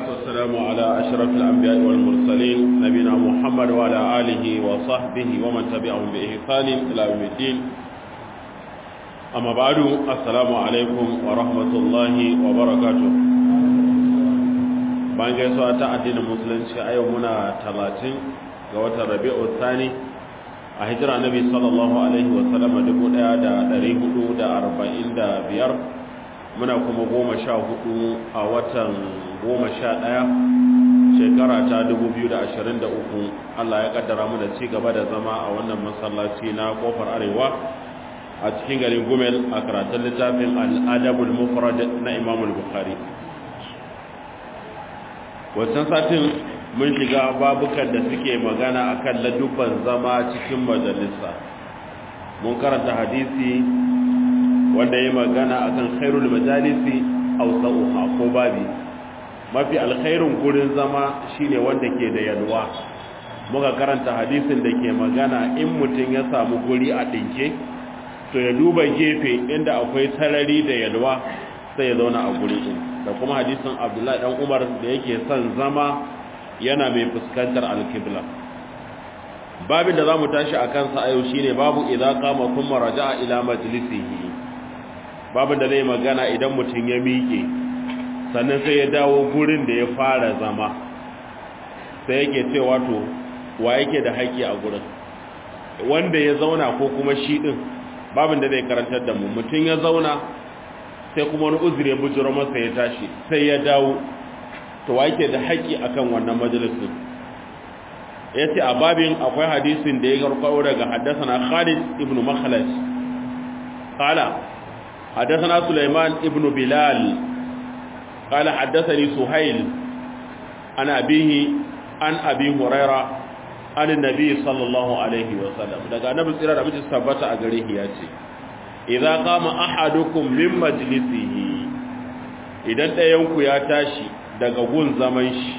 والسلام على أشرف الأنبياء والمرسلين نبينا محمد وعلى آله وصحبه ومن تبعهم بإحسان إلى يوم الدين أما بعد السلام عليكم ورحمة الله وبركاته bayan gaisuwa ta addinin musulunci a yau muna talatin ga watan rabi'u thani a hijira nabi sallallahu alaihi wasallam dubu daya da dari hudu da arba'in da biyar muna kuma goma sha hudu a watan goma sha daya shekara ta dubu biyu da ashirin da uku allah ya kaddara mu da ci gaba da zama a wannan masallaci na kofar arewa a cikin garin gumel a karatun littafin al'adabul mufrad na imamul bukhari wancan satin mun shiga babukan da suke magana akan ladubban zama cikin majalisa mun karanta hadisi wanda ya magana akan khairul majalisi aw sa'uha ko babi mafi alkhairun gurin zama shine wanda ke da yalwa muka karanta hadisin da ke magana in mutum ya samu guri a dinke to ya duba gefe inda akwai sarari da yalwa sai ya zauna a guri din da kuma hadisin abdullahi dan umar da yake son zama yana mai fuskantar alkibla babin da za mu tashi a kansa a yau shi ne babu idan kama kuma raja'a ila majalisihi babin da zai magana idan mutum ya miƙe sannan sai ya dawo gurin da ya fara zama sai yake cewa to wa yake da haƙƙi a gurin wanda ya zauna ko kuma shi ɗin babin da zai karantar da mu mutum ya zauna sai kuma wani uzuri ya bujiro masa ya tashi sai ya dawo to wa yake da haƙƙi akan wannan majalisin yace a babin akwai hadisin da ya garkawo daga haddathana Khalid ibn Makhlad qala haddathana Sulaiman ibn Bilal qala haddathani Suhail an abihi an abi Huraira an annabi sallallahu alaihi wa sallam daga annabi tsira da mutum tabbata a gare shi yace idza qama ahadukum min majlisihi idan ɗayan ku ya tashi daga gun zaman shi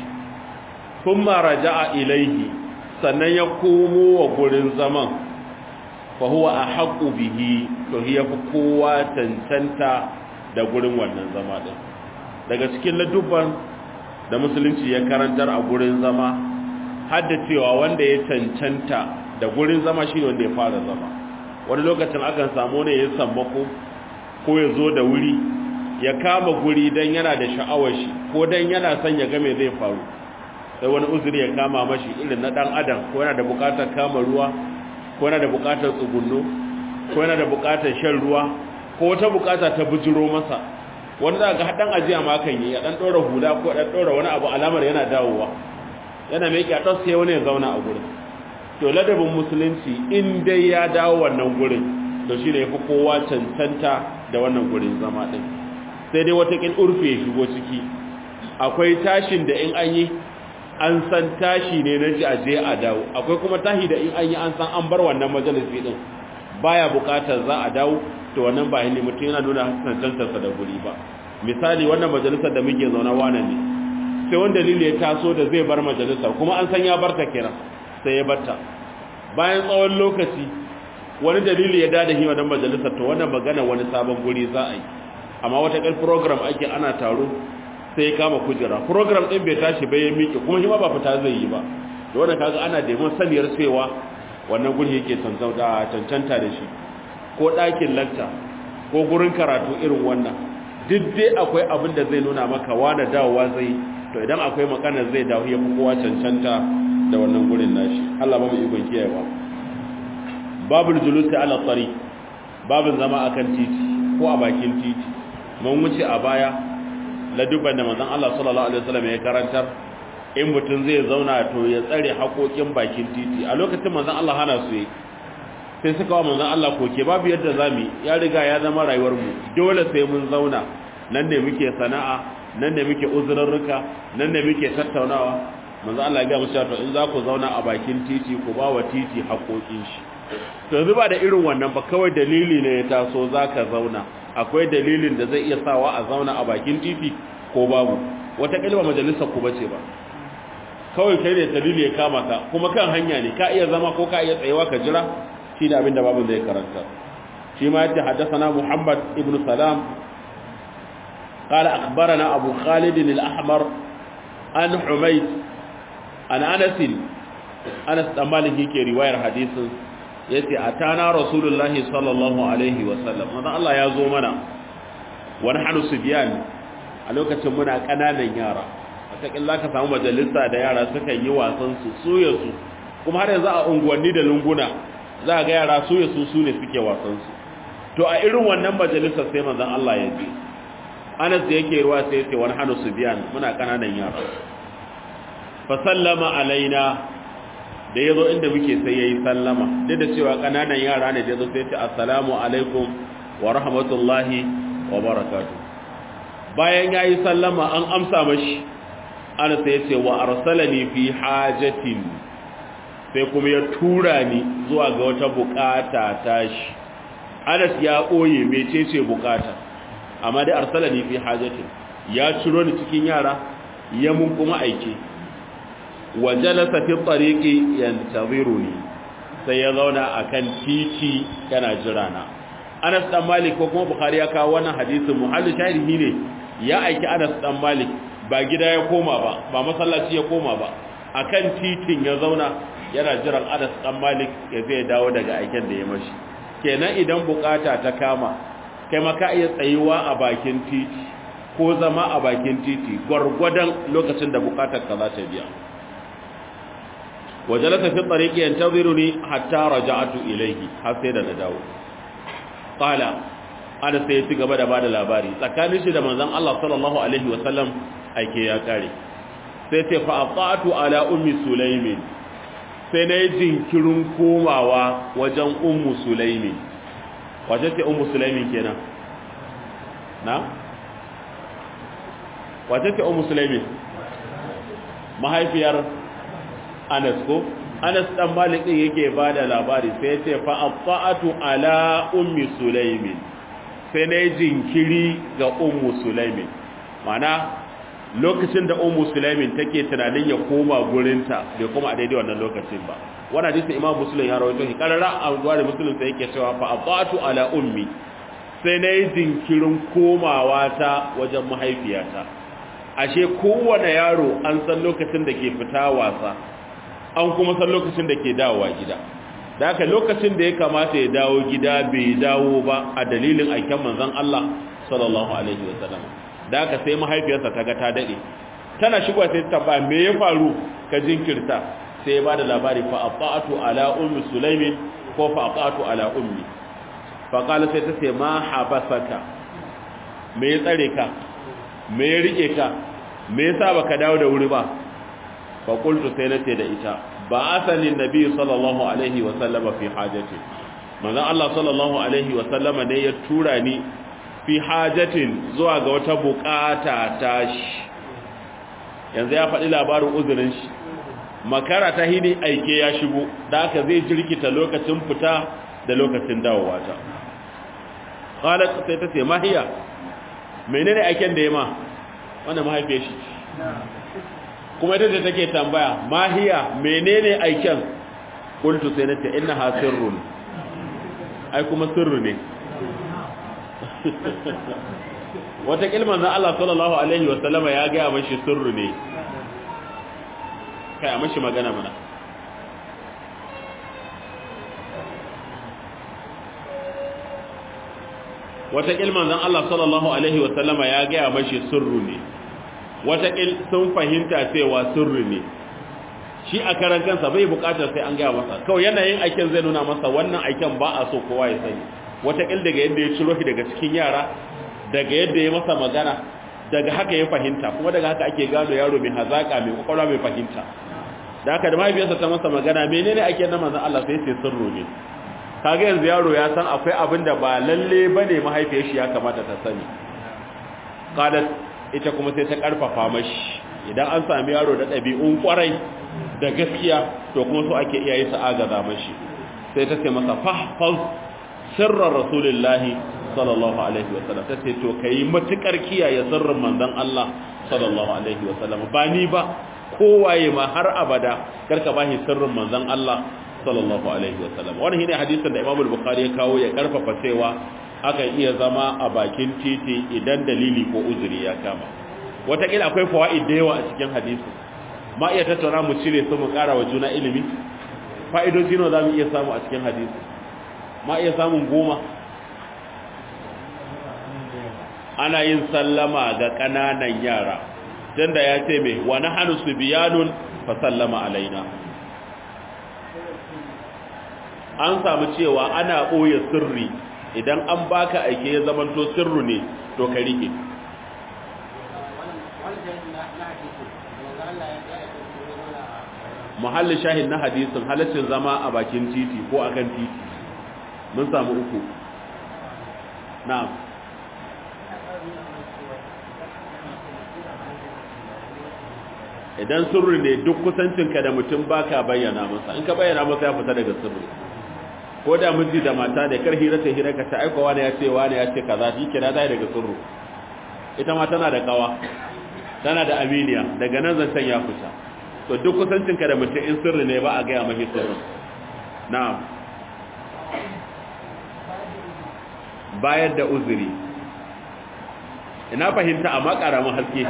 kuma raja'a ilaihi sannan ya komo wa gurin zaman fa huwa ahqqu bihi to hiya fi kowa tantanta da gurin wannan zama din daga cikin ladubban da musulunci ya karantar a gurin zama hadda cewa wanda ya cancanta da gurin zama shi wanda ya fara zama wani lokacin akan samu ne ya sammako ko ya zo da wuri ya kama guri don yana da sha'awar shi ko don yana son ya game zai faru sai wani uzuri ya kama mashi irin na dan adam ko yana da bukatar kama ruwa ko yana da bukatar tsugunno ko yana da bukatar shan ruwa ko wata bukata ta bujiro masa wani za ga haɗan ajiya ma kan yi ya ɗan ɗora hula ko ɗan ɗora wani abu alamar yana dawowa yana mai ƙyaɗar sai wani ya zauna a gurin to ladabin musulunci in dai ya dawo wannan gurin to shi ne ya fi kowa cancanta da wannan gurin zama ɗin sai dai watakin urfe ya shigo ciki akwai tashin da in an yi an san tashi ne na ji a je a dawo akwai kuma tashi da in an yi an san an bar wannan majalisi din baya bukatar za a dawo to wannan ba ne mutum yana nuna cancantarsa da guri ba misali wannan majalisar da muke zaune wane ne sai wani dalili ya taso da zai bar majalisar kuma an san ya barta kira sai ya barta bayan tsawon lokaci wani dalili ya dada hima don majalisar to wannan magana wani sabon guri za a yi amma wata ƙar program ake ana taro sai ya kama kujera program ɗin bai tashi bai ya miƙe kuma shi ma ba fita zai yi ba da wannan kaga ana da yawan saniyar cewa wannan guri yake cancanta da shi ko ɗakin lanta ko gurin karatu irin wannan duk dai akwai abin da zai nuna maka wane dawowa zai to idan akwai makana zai dawo ya fi kowa cancanta da wannan gurin nashi Allah ba mu ikon kiyayewa babul julusi ala tsari babin zama akan titi ko a bakin titi mun wuce a baya ladubban da manzon Allah sallallahu alaihi wasallam ya karantar in mutum zai zauna to ya tsare haƙoƙin bakin titi a lokacin manzon Allah hana su yi sai suka wa manzon Allah koke babu yadda zamu ya riga ya zama rayuwar mu dole sai mun zauna nan ne muke sana'a nan ne muke uzurarruka nan ne muke tattaunawa manzon Allah ya ga musu to in za ku zauna a bakin titi ku ba wa titi haƙoƙin shi to yanzu ba da irin wannan ba kawai dalili ne ya taso zaka zauna akwai dalilin da zai iya sawa a zauna a bakin titi ko babu wata kalma majalisar ku bace ba kawai kai ne dalili ya kama ka kuma kan hanya ne ka iya zama ko ka iya tsayewa ka jira shi da abin da babu zai karanta shi ma yace haddathana Muhammad ibn Salam قال أخبرنا أبو خالد الأحمر an humayd an anas anas dan malik yake riwayar hadisin yace atana rasulullahi sallallahu alaihi wasallam manzo Allah ya zo mana wani hanu subyan a lokacin muna kananan yara wataƙin za ka samu majalisa da yara suka yi wasan su suya su kuma har yanzu a unguwanni da lunguna za ga yara suya su su ne suke wasan su to a irin wannan majalisa sai manzon Allah ya je Anas da yake ruwa sai yace wani hanu subyan muna kananan yara fa sallama alaina da yazo inda muke sai yayi sallama duk da cewa kananan yara ne da yazo sai yace assalamu alaikum wa rahmatullahi wa barakatuh bayan yayi sallama an amsa mashi ana sai yace wa arsalani fi hajatin sai kuma ya tura ni zuwa ga wata bukata tashi Anas ya koye mecece bukata amma dai arsalani fi hajatin ya ciro ni cikin yara ya mun kuma aike wa jalasa fi tariqi yantaziruni sai ya zauna akan titi yana jira na Anas dan Malik ko kuma Bukhari ya kawo wannan hadisin muhallu sharihi ne ya aiki Anas dan Malik ba gida ya koma ba ba masallaci ya koma ba akan titin ya zauna yana jiran Anas dan Malik ya zai dawo daga aiken da ya mashi kenan idan bukata ta kama kai maka iya tsayuwa a bakin titi ko zama a bakin titi gwargwadon lokacin da bukatar ka za ta biya wajalasa fi tsariki yantaziruni hatta raja'atu ilayhi har sai da na dawo qala ana sai ci gaba da bada labari tsakanin shi da manzon Allah sallallahu alaihi wasallam aike ya kare sai ce fa aqatu ala ummi sulaimin sai na yi jinkirin komawa wajen ummu sulaimin wace ce ummu sulaimin kenan na wace ce ummu sulaimin mahaifiyar anas ko anas dan malik din yake bada labari sai ce fa afa'atu ala ummi sulaimin sai na yi jinkiri ga ummu sulaimin mana lokacin da ummu sulaimin take tunanin ya koma gurinta bai koma a daidai wannan lokacin ba wannan hadisi imam muslim ya rawaito shi karara a gwada muslim sai yake cewa fa afa'atu ala ummi sai na yi jinkirin komawa ta wajen mahaifiyata ashe kowane yaro an san lokacin da ke fita wasa an kuma san lokacin da ke dawowa gida da haka lokacin da ya kamata ya dawo gida bai dawo ba a dalilin aiken manzon Allah sallallahu alaihi wasallam da haka sai mahaifiyarsa ta ga ta dade tana shigowa sai ta ba me ya faru ka jinkirta sai ya bada labari fa aqatu ala ummi sulaimin ko fa aqatu ala ummi fa qala sai ta ce ma habasaka me ya tsare ka me ya rike ka me yasa baka dawo da wuri ba fa qultu sai nace da ita ba asalin nabi sallallahu alaihi wa sallama fi hajati manzon Allah sallallahu alaihi wa sallama ne ya tura ni fi hajatin zuwa ga wata bukata ta shi yanzu ya faɗi labarin uzurin shi makara ta hini aike ya shigo da aka zai jirkita lokacin fita da lokacin dawowa ta qalat sai ta ce mahiya menene aiken da ya ma wannan mahaifiyar shi kuma ita da take tambaya mahiya menene aiken qultu sai nace innaha sirrun ai kuma sirru ne wata kilman na Allah sallallahu alaihi wa sallama ya ga mashi sirru ne kai a mashi magana mana wata kilman zan Allah sallallahu alaihi wa sallama ya ga mashi sirru ne wata sun fahimta cewa sirri ne shi a karan kansa bai bukatar sai an gaya masa kawai yanayin aikin zai nuna masa wannan aikin ba a so kowa ya sani wata daga yadda ya ciro shi daga cikin yara daga yadda ya masa magana daga haka ya fahimta kuma daga haka ake gano yaro mai hazaka mai kwakwalwa mai fahimta da haka da mahaifiyarsa ta masa magana menene ake na manzon Allah sai sai sirru ne kaga yanzu yaro ya san akwai abin da ba lalle bane mahaifiyar shi ya kamata ta sani qalat ita kuma sai ta karfafa mashi idan an sami yaro da ɗabi'un kwarai da gaskiya to kuma so ake iyaye su agaza mashi sai ta ce masa fahfaz sirrar rasulullahi sallallahu alaihi wasallam ta ce to kai matukar kiyaye sirrin manzon Allah sallallahu alaihi wasallam ba ni ba kowaye ma har abada karka bashi sirrin manzon Allah sallallahu alaihi wasallam wannan shine hadisin da Imam al-Bukhari ya kawo ya karfafa cewa akan iya zama a bakin titi idan dalili ko uzuri ya kama wataƙila akwai fawa'id da yawa a cikin hadisi ma iya tattauna mu cire su mu ƙara wa juna ilimi fa'idoji nawa za mu iya samu a cikin hadisi ma iya samun goma ana yin sallama ga ƙananan yara don da ya ce mai wani hannu su biyanun fa sallama alaina an samu cewa ana ɓoye sirri idan an baka aike ya zamanto sirru ne to ka rike muhalli shahid na hadisin halaccin zama a bakin titi ko akan titi mun samu uku na'am idan sirri ne duk kusancinka da mutum baka bayyana masa in ka bayyana masa ya fita daga sirri ko da miji da mata da kar hira ta hira ka ta aika wani ya ce wani ya ce kaza shi kira dai daga sirru ita ma tana da kawa tana da aminiya daga nan zancen ya fita to duk kusancinka da mutum in sirri ne ba a gaya mahi sirrin na'am bayar da uzuri ina fahimta amma ƙaramin haske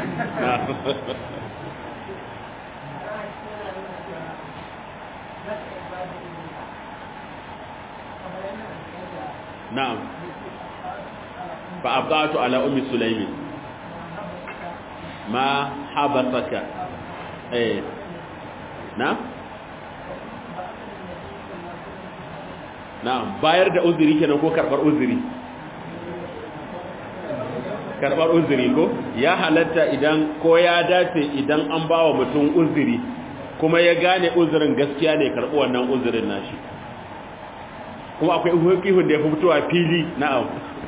na'am fa abdatu ala ummi sulaimi ma habasaka eh na na bayar da uzuri kenan ko karbar uzuri karbar uzuri ko ya halatta idan ko ya dace idan an bawa mutum uzuri kuma ya gane uzurin gaskiya ne karbi wannan uzurin nashi kuma akwai hukihun da ya fi fitowa fili na'am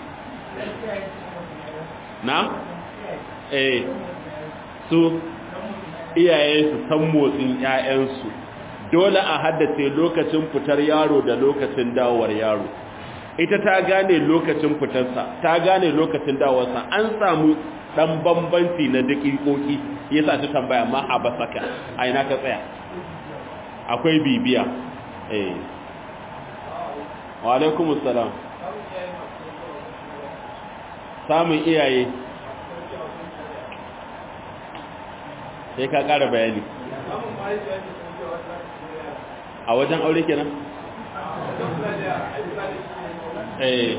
na eh su iyaye su san motsin ƴaƴansu dole a haddace lokacin fitar yaro da lokacin dawowar yaro ita ta gane lokacin fitarsa ta gane lokacin dawowarsa an samu dan bambanci na dakikoki yasa ta tambaya ma a basaka a ina ka tsaya akwai bibiya eh wa alaikumus salam samun iyaye sai ka ƙara bayani a wajen aure kenan eh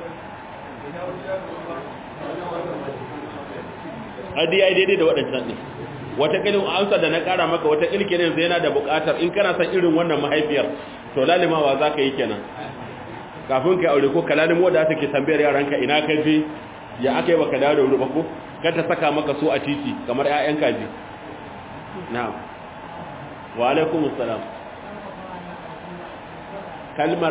adi ya daidai da waɗancan ɗin wata ƙilin amsa da na ƙara maka wata ƙilke ne zai yana da buƙatar in kana san irin wannan mahaifiyar to lalimawa za ka yi kenan kafin ka aure ko kalalin wadda ta ke tambayar yaranka ina ka je ya aka yi baka dawo da wuri ba ko ka ta saka maka so a titi kamar 'ya'yan kaji na'am wa alaikum assalam kalmar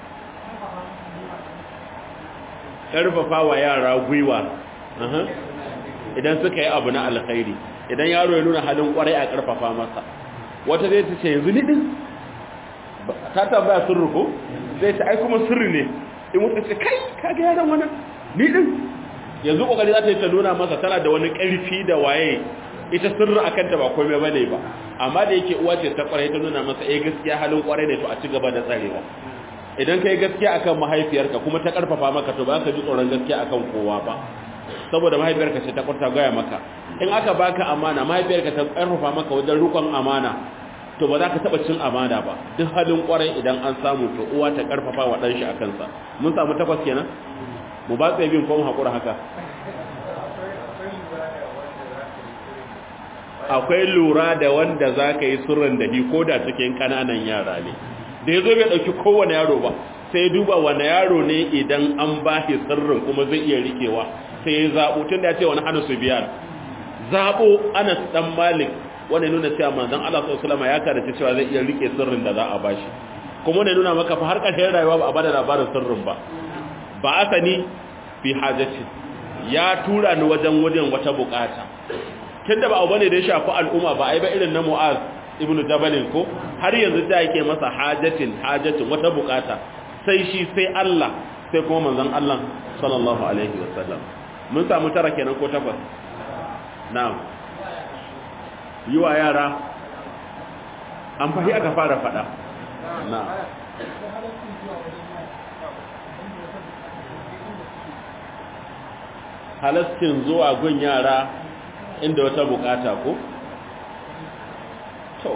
karfafa wa yara gwiwa idan suka yi abu na alkhairi idan yaro ya nuna halin kwarai a karfafa masa wata zai ta ce yanzu ni din ta tambaya sirri ko zai ta ai kuma sirri ne in wuce ce kai kaga yaran wannan ni din yanzu kokari za ta yi ta nuna masa tana da wani karfi da waye ita sirri akan ta ba komai bane ba amma da yake uwa ce ta kwarai ta nuna masa eh gaskiya halin kwarai ne to a ci gaba da tsarewa idan kai gaskiya akan mahaifiyarka kuma ta karfafa maka to ba ka ji tsoron gaskiya akan kowa ba saboda mahaifiyarka ce ta kwarta gaya maka in aka baka amana mahaifiyarka ta karfafa maka wajen rukun amana to ba za ka taba cin amana ba duk halin kwarai idan an samu to uwa ta karfafa wa dan shi akan sa mun samu takwas kenan mu ba tsaye bin ko mu hakura haka akwai lura da wanda za ka yi sirrin da hi ko da cikin kananan yara ne da ya zo bai ɗauki kowane yaro ba sai duba wane yaro ne idan an ba shi sirrin kuma zai iya rikewa sai ya zaɓo tun da ya ce wani hana su biya zaɓo anas ɗan malik wanda nuna cewa manzon Allah sallallahu alaihi ya karace cewa zai iya rike sirrin da za a bashi kuma wanda nuna maka fa har ƙarshen rayuwa ba a bada labarin sirrin ba ba asani fi hajati ya tura ni wajen wajen wata bukata tunda ba abu bane da ya shafi al'umma ba ai ba irin na Mu'az ibnu Jabalin ko har yanzu da yake masa hajatin hajatin wata bukata sai shi sai Allah sai kuma manzon Allah sallallahu alaihi wasallam mun samu tara kenan ko takwas na'am yiwa yara an fahi aka fara fada na'am halastin zuwa gun yara inda wata bukata ko to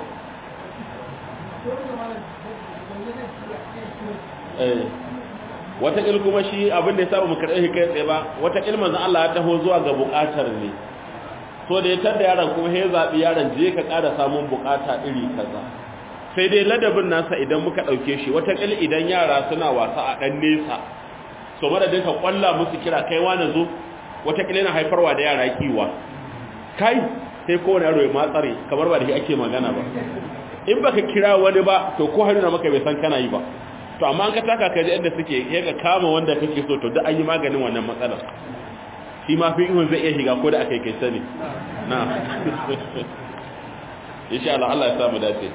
eh wata kuma shi abin da ya saba mu karɓe kai tsaye ba wata manzon Allah ya taho zuwa ga bukatar ne so da ya tada yaron kuma ya zaɓi yaron je ka ƙara samun bukata iri kaza sai dai ladabin nasa idan muka ɗauke shi watakila idan yara suna wasa a ɗan nesa so madadin ka ƙwalla musu kira kai wani zo watakila yana haifarwa da yara kiwa kai sai kowane yaro ya matsare kamar ba da shi ake magana ba in baka kira wani ba to ko haruna maka bai san kana yi ba to amma an ka taka ka ji inda suke ya ga kama wanda kake so to duk an yi maganin wannan matsalar shi ma fi ihun zai iya shiga ko da aka yi kai sani na insha Allah Allah ya samu dace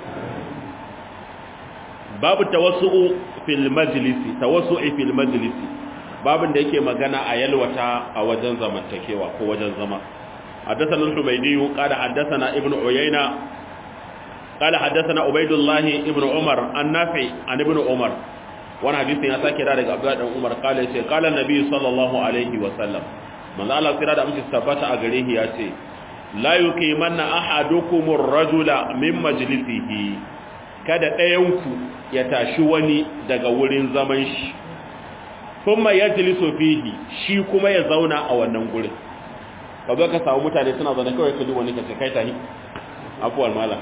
babu tawassu'u fil majlisi tawassu'i fil majlisi babin da yake magana a yalwata a wajen zamantakewa ko wajen zama حدثنا الحميدي قال حدثنا ابن عيينة قال حدثنا عبيد الله ابن عمر النافع عن ابن عمر وانا حديث يا ساكي daga Abdullah dan Umar قال yace قال النبي صلى الله عليه وسلم manzo Allah kira da mutum tabbata a gare shi yace la yuqimanna ahadukum ar-rajula min majlisihi kada ɗayanku ya tashi wani daga wurin zaman shi kuma yajlisu fihi shi kuma ya zauna a wannan gurin ka zo ka samu mutane suna zaune kawai ka ji wani ka ce kai tahi afuwar mala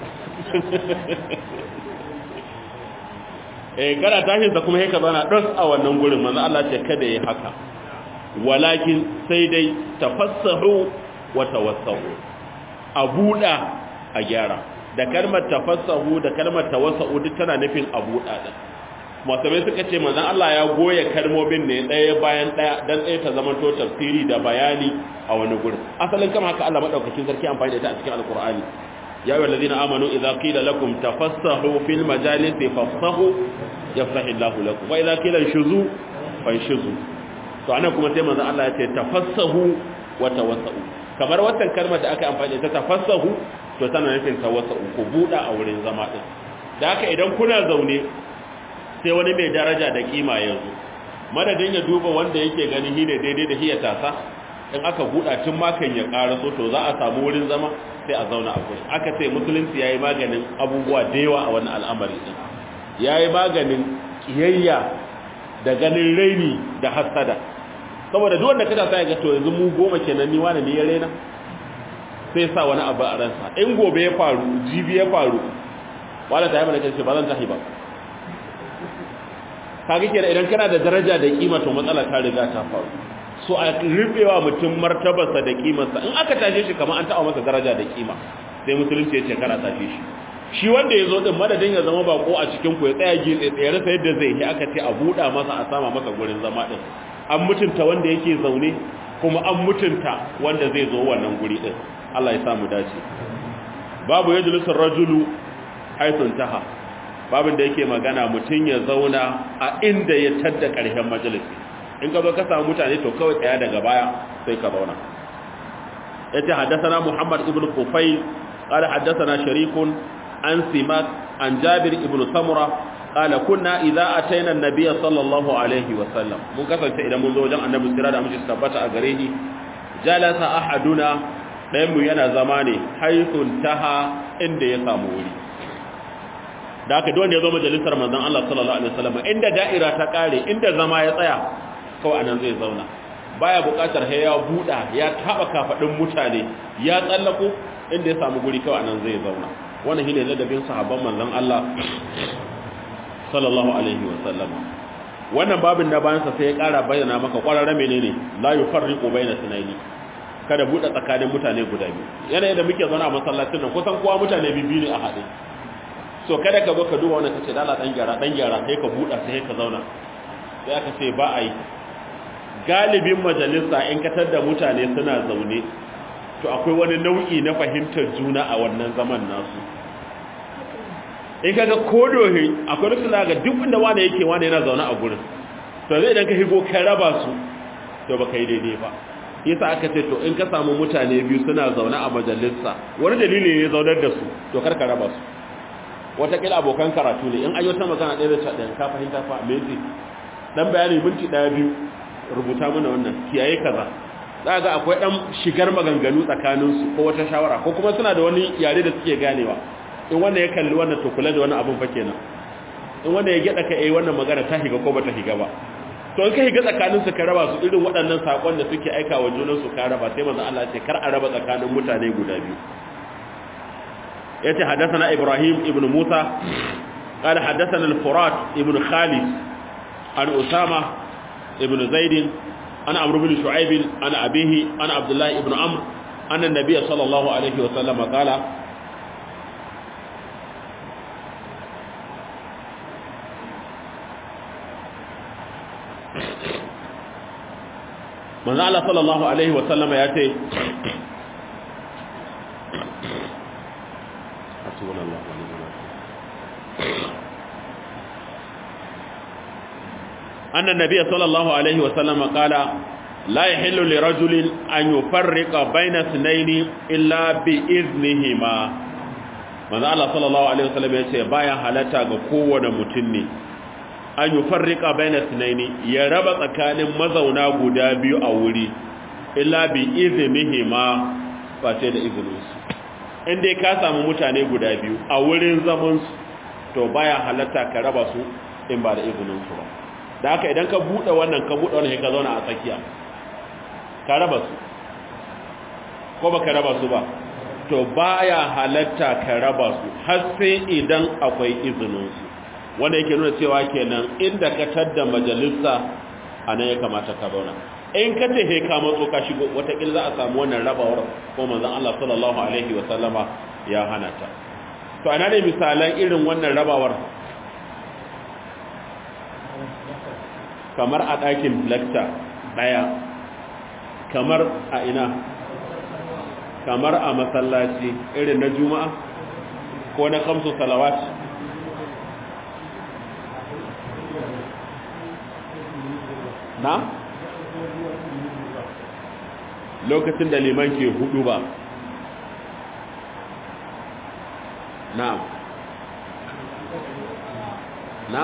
eh kada tashin sa kuma ka zauna dos a wannan gurin manzo Allah ce kada yi haka walakin sai dai tafassahu wa tawassahu a buɗa a gyara da kalmar tafassahu da kalmar tawassahu duk tana nufin a buɗa din masamai suka ce manzon Allah ya goya kalmomin ne ɗaya bayan ɗaya dan tsaye ta zama to tafsiri da bayani a wani gurin asalin kama haka Allah madaukakin sarki amfani da ita a cikin alqur'ani ya ayyuhal ladina amanu idza qila lakum tafassahu fil majalisi fafsahu yafsahu Allahu lakum wa idza qila shuzu fanshuzu to anan kuma sai manzon Allah ya ce tafassahu wa tawassahu kamar wannan kalmar da aka amfani da ta tafassahu to tana nufin tawassahu ku buɗa a wurin zama din da haka idan kuna zaune sai wani mai daraja da kima yanzu madadin ya duba wanda yake gani shi ne daidai da shi ya tasa in aka buɗa tun makan ya ƙara so to za a samu wurin zama sai a zauna a gurin aka ce musulunci ya yi maganin abubuwa da yawa a wannan al'amari ɗin ya yi maganin ƙiyayya da ganin raini da hassada saboda duk wanda kada sa ya ga to yanzu mu goma kenan ni wani ne ya raina sai sa wani abu a ransa in gobe ya faru jibi ya faru wala ta yi mana kace ba zan tahi ba kaga kenan idan kana da daraja da kima to matsala ta riga ta faru so a rufewa mutum martabarsa da kimarsa in aka tashe shi kamar an taɓa masa daraja da kima sai musulunci ya ce kana tashe shi shi wanda ya zo din madadin ya zama bako a cikin ku ya tsaya gitse tsaye rasa yadda zai yi aka ce a buɗa masa a sama masa gurin zama din an mutunta wanda yake zaune kuma an mutunta wanda zai zo wannan guri din Allah ya samu dace babu yajlisu rajulu haythun taha babin da yake magana mutum ya zauna a inda ya tadda ƙarshen majalisi in ka zo ka samu mutane to kawai tsaya daga baya sai ka zauna yace haddathana Muhammad ibn Qufayl qala haddathana Sharikun an Simak an Jabir ibn Samura qala kunna idza ataina an-nabiy sallallahu alaihi wa sallam mun kasance idan mun zo wajen annabi sira da muke tabbata a gare ni jalasa ahaduna ɗayan mu yana zama ne haythun taha inda ya samu wuri da aka duwanda ya zo majalisar manzon Allah sallallahu alaihi wasallam inda da'ira ta kare inda zama ya tsaya kawai anan zai zauna baya buƙatar sai ya buɗa ya taba kafadin mutane ya tsallako inda ya samu guri kawai anan zai zauna wannan shine ladabin sahabban manzon Allah sallallahu alaihi wasallam wannan babin da bayan sa sai ya ƙara bayyana maka ƙwararre menene la yufarriqu baina sunaini kada buɗe tsakanin mutane guda biyu yanayin da muke zauna a masallacin nan kusan kowa mutane biyu ne a haɗe so kada ka zo ka duba wannan kace dala dan gyara dan gyara sai ka buɗa sai ka zauna sai aka ce ba ai galibin majalisa in ka tada mutane suna zaune to akwai wani nau'i na fahimtar juna a wannan zaman nasu in kaga kodohi akwai rusul ga duk inda wani yake wani yana zaune a gurin to zai idan ka higo ka raba su to baka yi daidai ba yasa aka ce to in ka samu mutane biyu suna zaune a majalisa wani dalili ne ya zaunar da su to kar ka raba su watakila abokan karatu ne in ayo ta magana ɗaya da ɗaya ka fahimta fa me yake dan bayani minti ɗaya biyu rubuta mana wannan kiyaye kaza za ga akwai dan shigar maganganu tsakaninsu ko wata shawara ko kuma suna da wani yare da suke ganewa in wanda ya kalli wannan to kula da wani abun fa kenan in wanda ya gida ka eh wannan magana ta higa ko bata higa ba to in ka higa tsakanin su ka raba su irin waɗannan sakon da suke aika wa junan su ka raba sai manzo Allah ya ce kar a raba tsakanin mutane guda biyu yace hadathana Ibrahim ibn Musa قال حدثنا الفرات ابن خالد عن أسامة ابن زيد عن عمرو بن شعيب عن أبيه عن عبد الله ابن عمرو أن النبي صلى الله عليه وسلم قال manzo Allah sallallahu alaihi wa sallama ya ce anna nabiyya sallallahu alaihi wa sallama qala la yahillu li rajulin an yufarriqa bayna ithnayn illa bi idhnihima manzo Allah sallallahu alaihi wa sallam ya ce baya halatta ga kowane mutum ne an yi farrika bayan tunaini ya raba tsakanin mazauna guda biyu a wuri illa bi izinihi ma face da izininsu inda ka samu mutane guda biyu a wurin zamansu to baya halatta ka raba su in ba da izininsu ba da haka idan ka buɗe wannan ka buɗe wannan ka zauna a tsakiya ka raba su ko ba ka raba su ba to baya halatta ka raba su har sai idan akwai izininsu wanda yake nuna cewa kenan inda ka tadda majalisa a nan ya kamata ka zauna in ka ce he ka matso ka shigo watakila za a samu wannan rabawar ko manzon Allah sallallahu alaihi wa sallama ya hana ta to ana ne misalan irin wannan rabawar kamar a ɗakin lecture ɗaya kamar a ina kamar a masallaci irin na juma'a ko na kamsu salawat na lokacin da liman ke hudu ba na na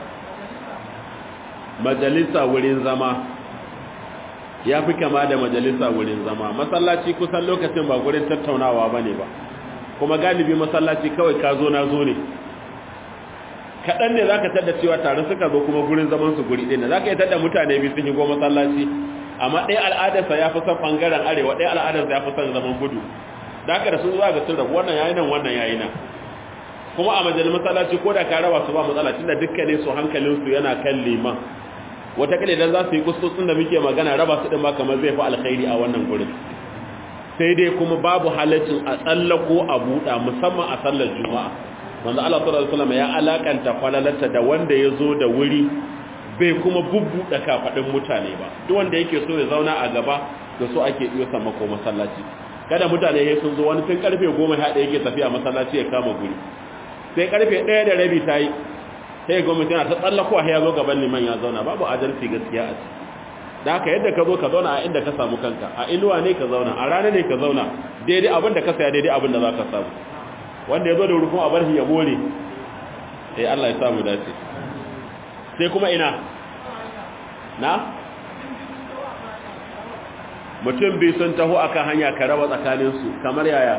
majalisa wurin zama ya fi kama da majalisa wurin zama masallaci kusan lokacin ba gurin tattaunawa ba ne ba kuma galibi masallaci kawai ka zo na zo ne kaɗan ne za ka tada cewa tare suka zo kuma gurin zaman su guri ɗin za ka yi tada mutane biyu sun yi goma masallaci amma ɗaya al'adarsa ya fi son ɓangaren arewa ɗaya al'adarsa ya fi son zaman gudu da haka da sun zuwa ga sun rabu wannan yayi nan wannan yayi nan kuma a majalin masallaci ko da ka raba su ba matsala tunda dukkanin su hankalin su yana kan liman wata kale idan za su yi kuskusun da muke magana raba su din ba kamar zai fi alkhairi a wannan gurin sai dai kuma babu halaccin a tsallako a buɗa musamman a sallar juma'a manzo Allah sallallahu alaihi wasallam ya alakanta falalarta da wanda ya zo da wuri bai kuma bubbuɗe kafadin mutane ba duk wanda yake so ya zauna a gaba da so ake iya sama ko masallaci kada mutane ya sun zo wani tun karfe 10 haɗe yake tafiya masallaci ya kama guri sai karfe 1 da rabi tayi sai gwamnati yana ta tsallakowa ya zo gaban liman ya zauna babu adalci gaskiya a ciki da haka yadda ka zo ka zauna a inda ka samu kanka a inuwa ne ka zauna a rana ne ka zauna daidai abin da ka saya daidai abin da za ka samu wanda ya zo da wuri kuma a bar shi ya more sai Allah ya samu dace sai kuma ina na mutum biyu sun taho akan hanya ka raba tsakaninsu kamar yaya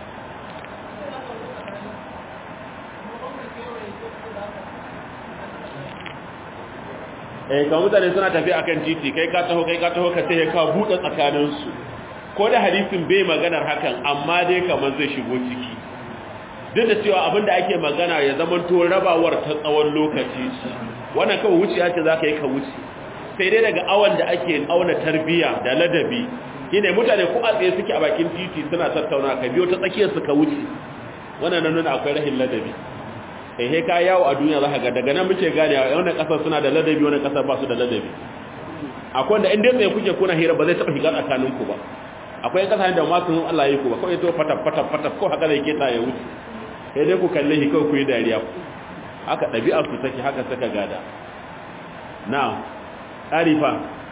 eh ka mutane suna tafi akan titi kai ka taho kai ka taho ka sai ka buɗe tsakaninsu ko da hadisin bai maganar hakan amma dai kamar zai shigo ciki duk da cewa abinda ake magana ya zama to rabawar ta tsawon lokaci wannan kawai wuciya ce za ka yi ka wuce sai dai daga awon da ake auna tarbiya da ladabi shine mutane ko a tsaye suke a bakin titi suna tattauna ka biyo ta tsakiyar su ka wuce wannan nan nuna akwai rahin ladabi eh he ka yawo a duniya za ka ga daga nan muke gane a wannan kasar suna da ladabi wannan kasar ba su da ladabi akwai wanda in dai tsaye kuke kuna hira ba zai taɓa shiga tsakaninku ba akwai kasashen da ma sun Allah yi ku ba kawai to fataf fataf fataf ko haka zai keta ya wuce sai dai ku kalle shi kawai ku yi dariya haka ɗabi'ar su take haka saka gada na arifa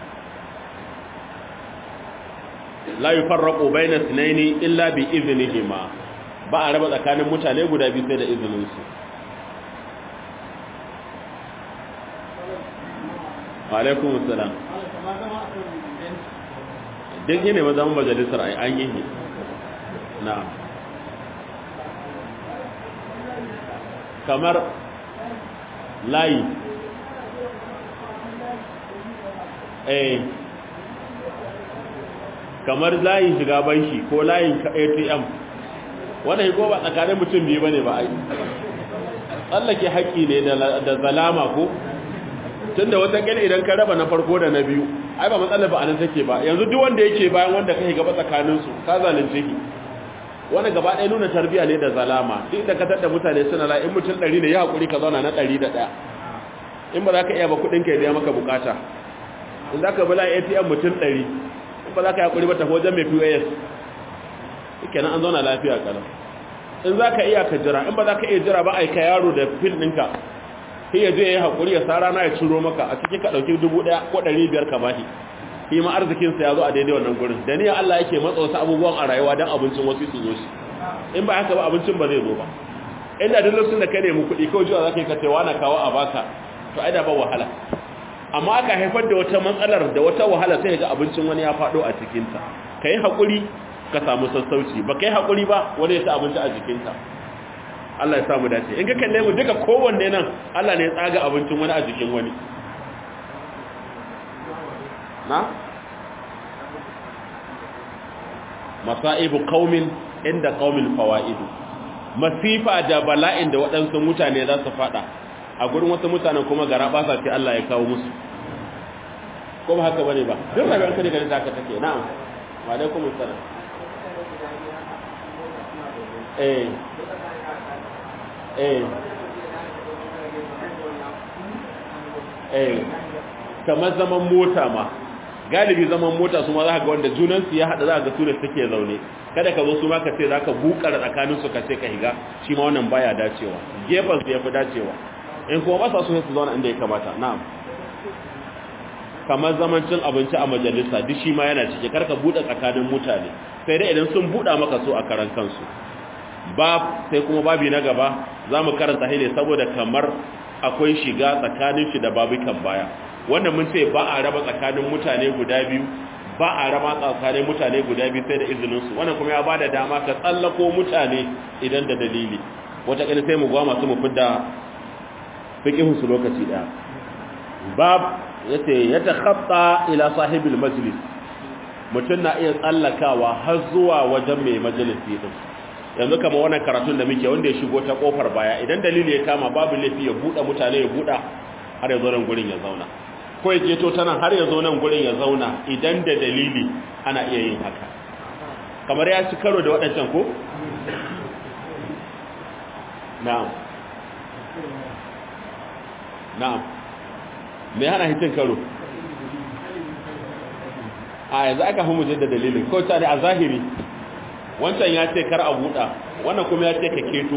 la yufarraqu bayna ithnaini illa bi idhnihima ba a raba tsakanin mutane guda biyu sai da izinin su wa alaikum assalam duk ne ma zaman majalisar ai an yi na'am kamar layi eh kamar layin shiga banki ko layin ATM wannan ko ba tsakanin mutum biyu bane ba ai tsallake haƙƙi ne da zalama ko tunda wata kila idan ka raba na farko da na biyu ai ba matsalar ba anan take ba yanzu duk wanda yake bayan wanda kai gaba tsakanin su ka zalunce ki wanda gaba ɗaya nuna tarbiya ne da zalama duk da ka tada mutane suna la in mutum 100 ne ya hakuri ka zauna na 101 in ba za ka iya ba kuɗin ka ya biya maka bukata in za ka bala ATM mutum 100 in ba za ka yi hakuri ba tafi wajen mai POS kenan an zauna lafiya kalau in za ka iya ka jira in ba za ka iya jira ba a ka yaro da fil ɗinka sai ya je ya haƙuri ya sa rana ya ciro maka a cikin ka ɗauki dubu ɗaya ko ɗari biyar ka bashi shi ma arzikinsa ya zo a daidai wannan gurin da niyan Allah yake matsa wasu abubuwan a rayuwa don abincin wasu su zo shi in ba haka ba abincin ba zai zo ba inda duk lokacin da ka nemi kuɗi kawai jiwa za ka yi ka taiwa na kawo a baka to ai da ba wahala amma aka haifar da wata matsalar da wata wahala sai ga abincin wani ya faɗo a cikinta ka yi haƙuri ka samu sassauci ba ka yi haƙuri ba wani ya ta abinci a jikinta Allah ya samu dace in ka kalle mu duka kowanne nan Allah ne ya tsaga abincin wani a jikin wani na masaibu qaumin inda qaumin fawaidu masifa da bala'in da waɗansu mutane za su fada a gurin wasu mutanen kuma gara ba sa ce Allah ya kawo musu ko ba haka bane ba duk rayuwar ka ne ganin ta haka take na'am wa alaikum assalam eh eh eh kamar zaman mota ma galibi zaman mota su ma za ka ga wanda junansu ya haɗa za ka ga su da suke zaune kada ka zo su ma ka ce za ka bukar tsakanin su ka ce ka higa shi ma wannan baya dacewa gefen su ya fi dacewa in kuma ba sa so su zauna inda ya kamata na'am kamar zaman cin abinci a majalisa duk shi ma yana cike karka buɗe tsakanin mutane sai dai idan sun buɗa maka so a karan kansu bab sai kuma babi na gaba za mu karanta ne saboda kamar akwai shiga tsakanin shi da babukan baya wannan mun ce ba a raba tsakanin mutane guda biyu ba a raba tsakanin mutane guda biyu sai da izininsu wannan kuma ya ba da dama ka tsallako mutane idan da dalili wata ƙani sai mu gwa masu mu fidda fiƙihunsu lokaci ɗaya bab ya ce ya ta ila sahibul majlis mutum na iya tsallakawa har zuwa wajen mai majalisi ɗin yanzu kama wannan karatun da muke wanda ya shigo ta kofar baya idan dalili ya kama babu laifi ya buɗe mutane ya buɗa har ya zo nan gurin ya zauna ko ya keto ta nan har ya zo nan gurin ya zauna idan da dalili ana iya yin haka kamar ya ci karo da waɗancan ko? na'am na'am me hana hitin karo a yanzu aka fi mujin da dalilin ko ta ne a zahiri wancan ya ce kar a buɗa wannan kuma ya ce ka keto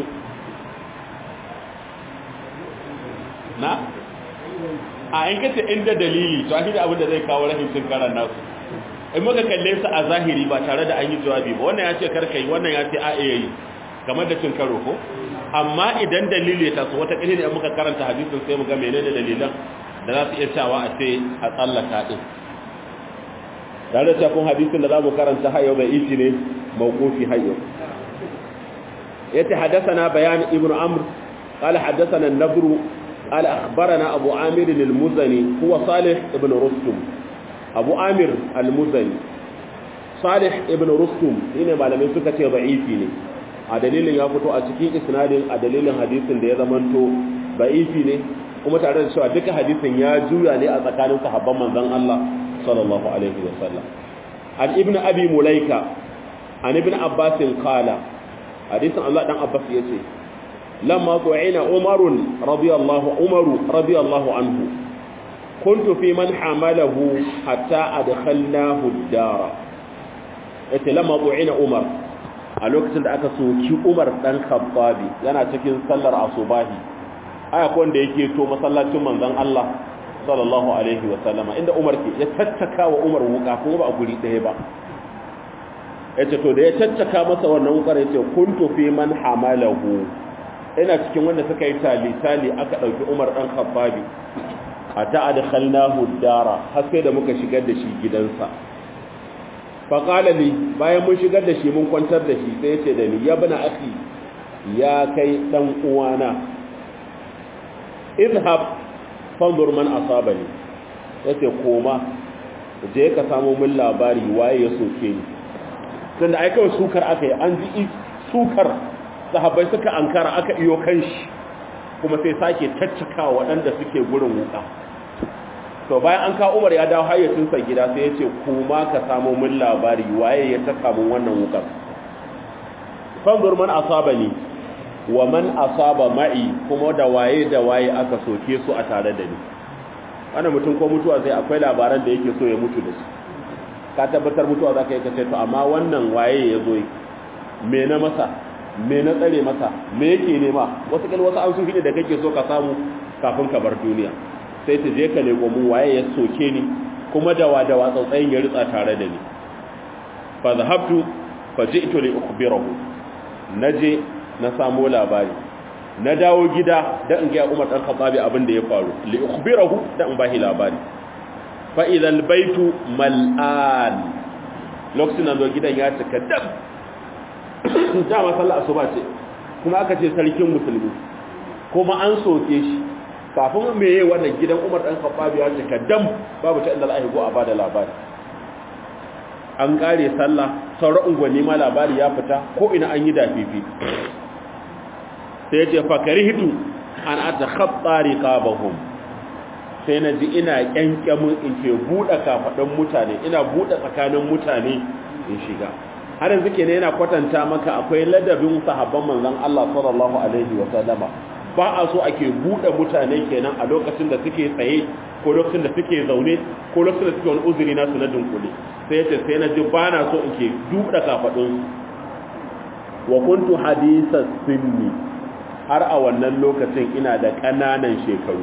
na? a in kace inda dalili to shi da abin da zai kawo rahin cin karan nasu in muka kalle su a zahiri ba tare da an yi jawabi ba wannan ya ce karka yi wannan ya ce a iya yi kamar da cin karo ko amma idan dalili ya taso wata ƙili ne muka karanta hadisin sai mu ga menene dalilan da za su iya cewa a ce a tsallaka din tare da kun hadisin da za mu karanta hayo bai isi ne mawqufi hayo yace hadathana bayan ibnu amr qala hadathana an-nabru قال أخبرنا أبو عامر المزني هو صالح ابن رستم أبو عامر المزني صالح ابن رستم هنا ما لم يسكت ضعيفي a dalilin ya fito a cikin isnadin a dalilin hadisin da ya zamanto ba'ifi ne kuma tare da cewa duka hadisin ya juya ne a tsakanin sahabban manzon Allah sallallahu alaihi wa sallam an ibnu abi mulaika an ibnu abbas qala hadisin Allah dan abbas yace lamma qu'ina umarun radiyallahu umaru radiyallahu anhu kuntu fi man hamalahu hatta adkhalnahu ad-dar yace lamma qu'ina umar a lokacin da aka soki umar dan khabbabi yana cikin sallar asubahi aya ko wanda yake to masallacin manzon Allah sallallahu alaihi wa sallama inda umar ke ya tattaka wa umar wuka kuma ba a guri ɗaya ba yace to da ya tattaka masa wannan wukar yace kuntu fi man hamalahu ina cikin wanda suka yi tali-tali aka ɗauki umar ɗan khabbabi a ta'adkhalnahu dara har sai da muka shigar da shi gidansa faƙala li bayan mun shigar da shi mun kwantar da shi sai ya ce da ni ya bana aki ya kai ɗan uwana izhab fanzur man asabani yace koma je ka samu min labari waye ya soke ni tunda ai kawai sukar aka yi an ji sukar sahabbai suka ankara aka iyo kanshi kuma sai sake caccaka waɗanda suke gurin wuka to bayan an ka umar ya dawo hayyacinsa gida sai ya ce kuma ka samu min labari waye ya taka min wannan wukar fanzur man asabani wa man asaba ma'i kuma da waye da waye aka soke su a tare da ni wannan mutum ko mutuwa sai akwai labaran da yake so ya mutu da su ka tabbatar mutuwa za ka yi kace to amma wannan waye ya zo me na masa me na tsare masa me yake nema wasu kal wasu an sun da kake so ka samu kafin ka bar duniya sai ta je ka leko mun waye ya soke ni kuma da wa da wa tsautsayin ya ritsa tare da ni fa zahabtu fa ji'tu li ukhbirahu naje na samu labari na dawo gida da in ga Umar dan Khattabi abin da ya faru li ukhbirahu da in bahi labari fa idha albaytu mal'an lokacin nan gidan ya cika dab dama sallar asuba ce kuma aka ce sarkin musulmi kuma an soke shi kafin me yayi wannan gidan Umar dan Khattabi ya cika dam babu ta inda Allah go a bada labari an kare sallah sauran ungwani ma labari ya fita ko ina an yi dafifi sai ya ce fakarihitu an atakhatta riqabahum sai na ji ina kyankyamin in ke buɗe kafaɗin mutane ina buɗe tsakanin mutane in shiga har yanzu kenan yana kwatanta maka akwai ladabin sahabban manzon Allah sallallahu alaihi wa sallama ba a so ake buɗe mutane kenan a lokacin da suke tsaye ko lokacin da suke zaune ko lokacin da suke wani uzuri na su na dunkule sai yace sai na ji ba na so in ke buɗe kafaɗin wa kuntu hadisa sinni har a wannan lokacin ina da ƙananan shekaru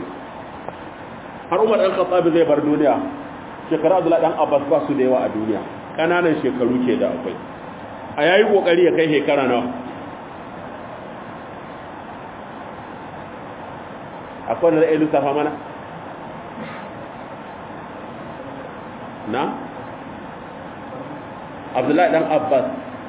har umar ɗan khattabi zai bar duniya shekaru abdullahi ɗan abbas ba su da yawa a duniya ƙananan shekaru ke da akwai a yayi ƙoƙari ya kai shekara nawa akwai wanda zai lissafa mana na abdullahi ɗan abbas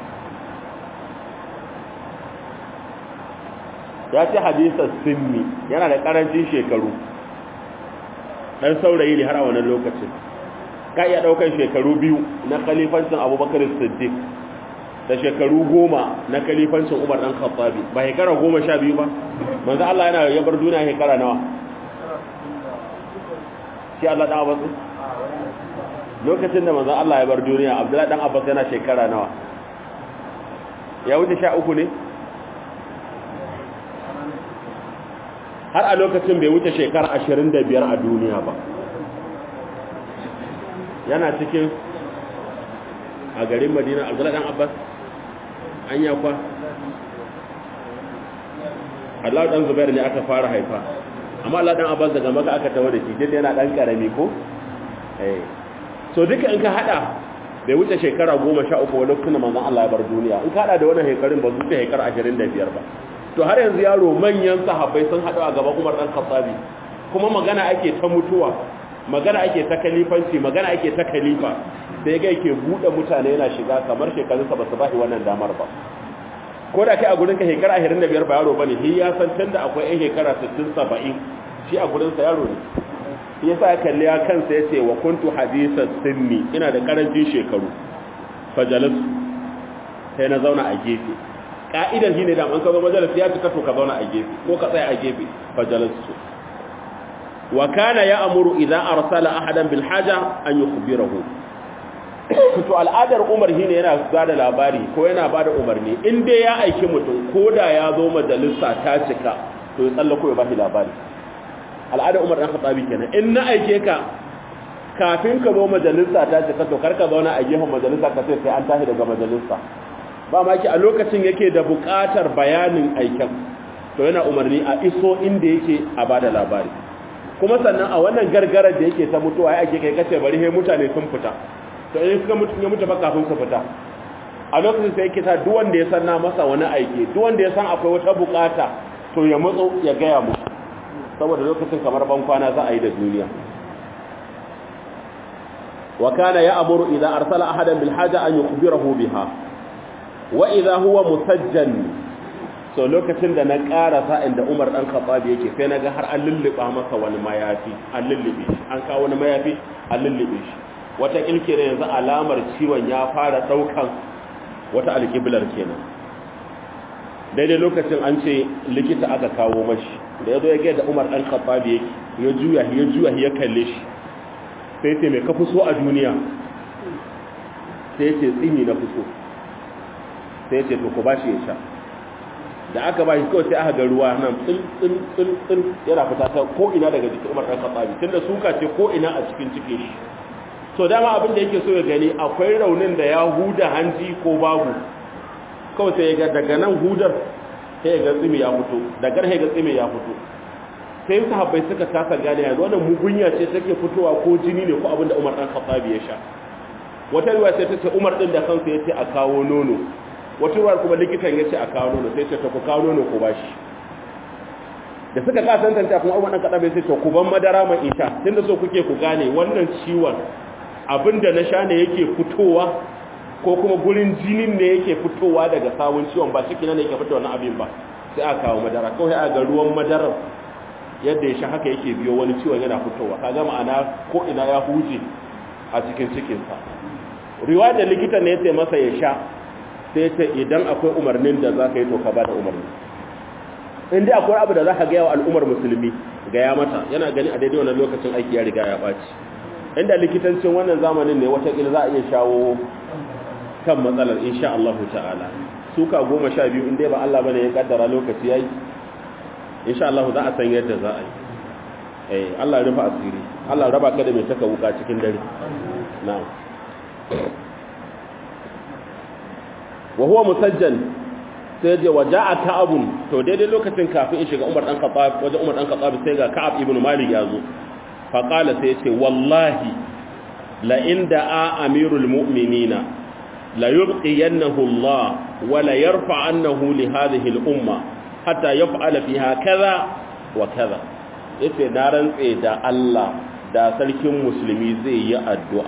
ya ce hadisar sinni yana da ƙarancin shekaru dan saurayi ne har a wannan lokacin ka iya daukan shekaru biyu na khalifancin abubakar siddiq da shekaru goma na khalifancin umar dan khattabi ba shekara goma sha biyu ba manzo Allah yana ya bar duniya shekara nawa shi Allah dan abbas lokacin da manzo Allah ya bar duniya abdullahi dan abbas yana shekara nawa ya wuce sha uku ne har a lokacin bai wuce shekara ashirin da biyar a duniya ba yana cikin a garin madina abdullahi dan abbas an yakwa Allah dan zubair ne aka fara haifa amma Allah dan abbas daga maka aka tawo da shi dai yana dan karami ko eh so duka in ka hada bai wuce shekara 13 wani lokacin manzon Allah ya bar duniya in ka hada da wannan shekarun ba su wuce shekara 25 ba to har yanzu yaro manyan sahabbai sun haɗu a gaban Umar dan Khattabi kuma magana ake ta mutuwa magana ake ta kalifanci magana ake ta kalifa sai ga yake bude mutane yana shiga kamar shekarun sa basu bashi wannan damar ba ko da kai a gurin ka shekara 25 ba yaro bane shi ya san tunda akwai ɗan shekara 60 70 shi a gurin sa yaro ne shi yasa ya kalli ya kansa yace wa kuntu hadithan sinni ina da karancin shekaru fajalas sai na zauna a gefe ka'idar shi ne da an ka zo majalisi ya cika to ka zauna a gefe ko ka tsaya a gefe fajalasu wa kana ya'muru idza arsala ahadan bil haja an yukhbirahu to al'adar Umar shi ne yana bada labari ko yana bada umarni in dai ya aiki mutum ko da ya zo majalisa ta cika to ya tsallako ya bashi labari al'adar Umar dan Khattabi kenan in na aike ka kafin ka zo majalisa ta cika to kar ka zauna a gefen majalisa ka sai sai an tashi daga majalisa ba maki a lokacin yake da buƙatar bayanin aikin to yana umarni a iso inda yake a bada labari kuma sannan a wannan gargarar da yake ta mutuwa ya ake kai kace bari he mutane sun fita to in suka mutu ya mutu ba kafin su fita a lokacin sai yake ta duk wanda ya san na masa wani aiki duk wanda ya san akwai wata buƙata to ya matso ya gaya musu saboda lokacin kamar ban kwana za a yi da duniya wa kana ya'muru idza arsala ahadan bil haja an yukhbirahu biha wa idza huwa musajjan so lokacin da na karasa inda Umar dan Khattab yake sai naga har an lulluba masa wani mayafi an lullube shi an kawo wani mayafi an lullube shi wata kilkire yanzu alamar ciwon ya fara daukan wata alƙiblar kenan daidai lokacin an ce likita aka kawo mashi da ya zo ya gaida umar ɗan khattabi yake ya juya ya juya ya kalle shi sai ce mai ka so a duniya sai ce tsini na so sai ce to ku ba shi ya sha da aka ba shi kawai sai aka ga ruwa nan tsil tsil tsil tsil yana fita ta ko ina daga jikin umar ɗan khattabi tunda suka ce ko ina a cikin cikin shi to dama abin da yake so ya gani akwai raunin da ya huda hanji ko babu kawai sai ga daga nan hudar sai ga tsimi ya fito daga sai ga tsimi ya fito sai sahabbai suka kasa gane yanzu wannan mugunya ce take fitowa ko jini ne ko abin da Umar dan Khattabi ya sha wata ruwa sai ta ce Umar din da kansa yace a kawo nono wata ruwa kuma likitan yace a kawo nono sai ce ta ku kawo nono ko bashi da suka ka tantance kuma Umar dan Khattabi sai ce ku ban madara mai isha tunda so kuke ku gane wannan ciwon abinda na sha ne yake fitowa ko kuma gurin jinin ne yake fitowa daga sawun ciwon ba shi ne yake fitowa na abin ba sai aka kawo madara kawai a ga ruwan madarar yadda ya sha haka yake biyo wani ciwon yana fitowa kaga ma'ana ko ina ya huje a cikin cikinsa riwa da likita ne ya masa ya sha sai ce idan akwai umarnin da za ka yi to ka ba da umarni in dai akwai abu da za ka gaya wa al'ummar musulmi gaya mata yana gani a daidai wannan lokacin aiki ya riga ya ɓaci inda likitancin wannan zamanin ne watakila za a iya shawo kan matsalar insha Allah ta'ala suka goma sha biyu inda ba Allah bane ya kaddara lokaci yayi insha Allah za a san yadda za a yi eh Allah ya rufa asiri Allah raba ka da mai taka wuka cikin dare na'am wa huwa musajjan sai je waja'a ka'abun to daidai lokacin kafin in shiga Umar dan Khattab wajen Umar dan Khattab sai ga Ka'ab ibn Malik ya zo faƙala sai ce wallahi la'in da a amirul mu'minina la yubqiyannahu Allah wa la yarfa'annahu li hadhihi al-umma hatta yaf'ala fiha kaza wa kaza yace na rantse da Allah da sarkin musulmi zai yi addu'a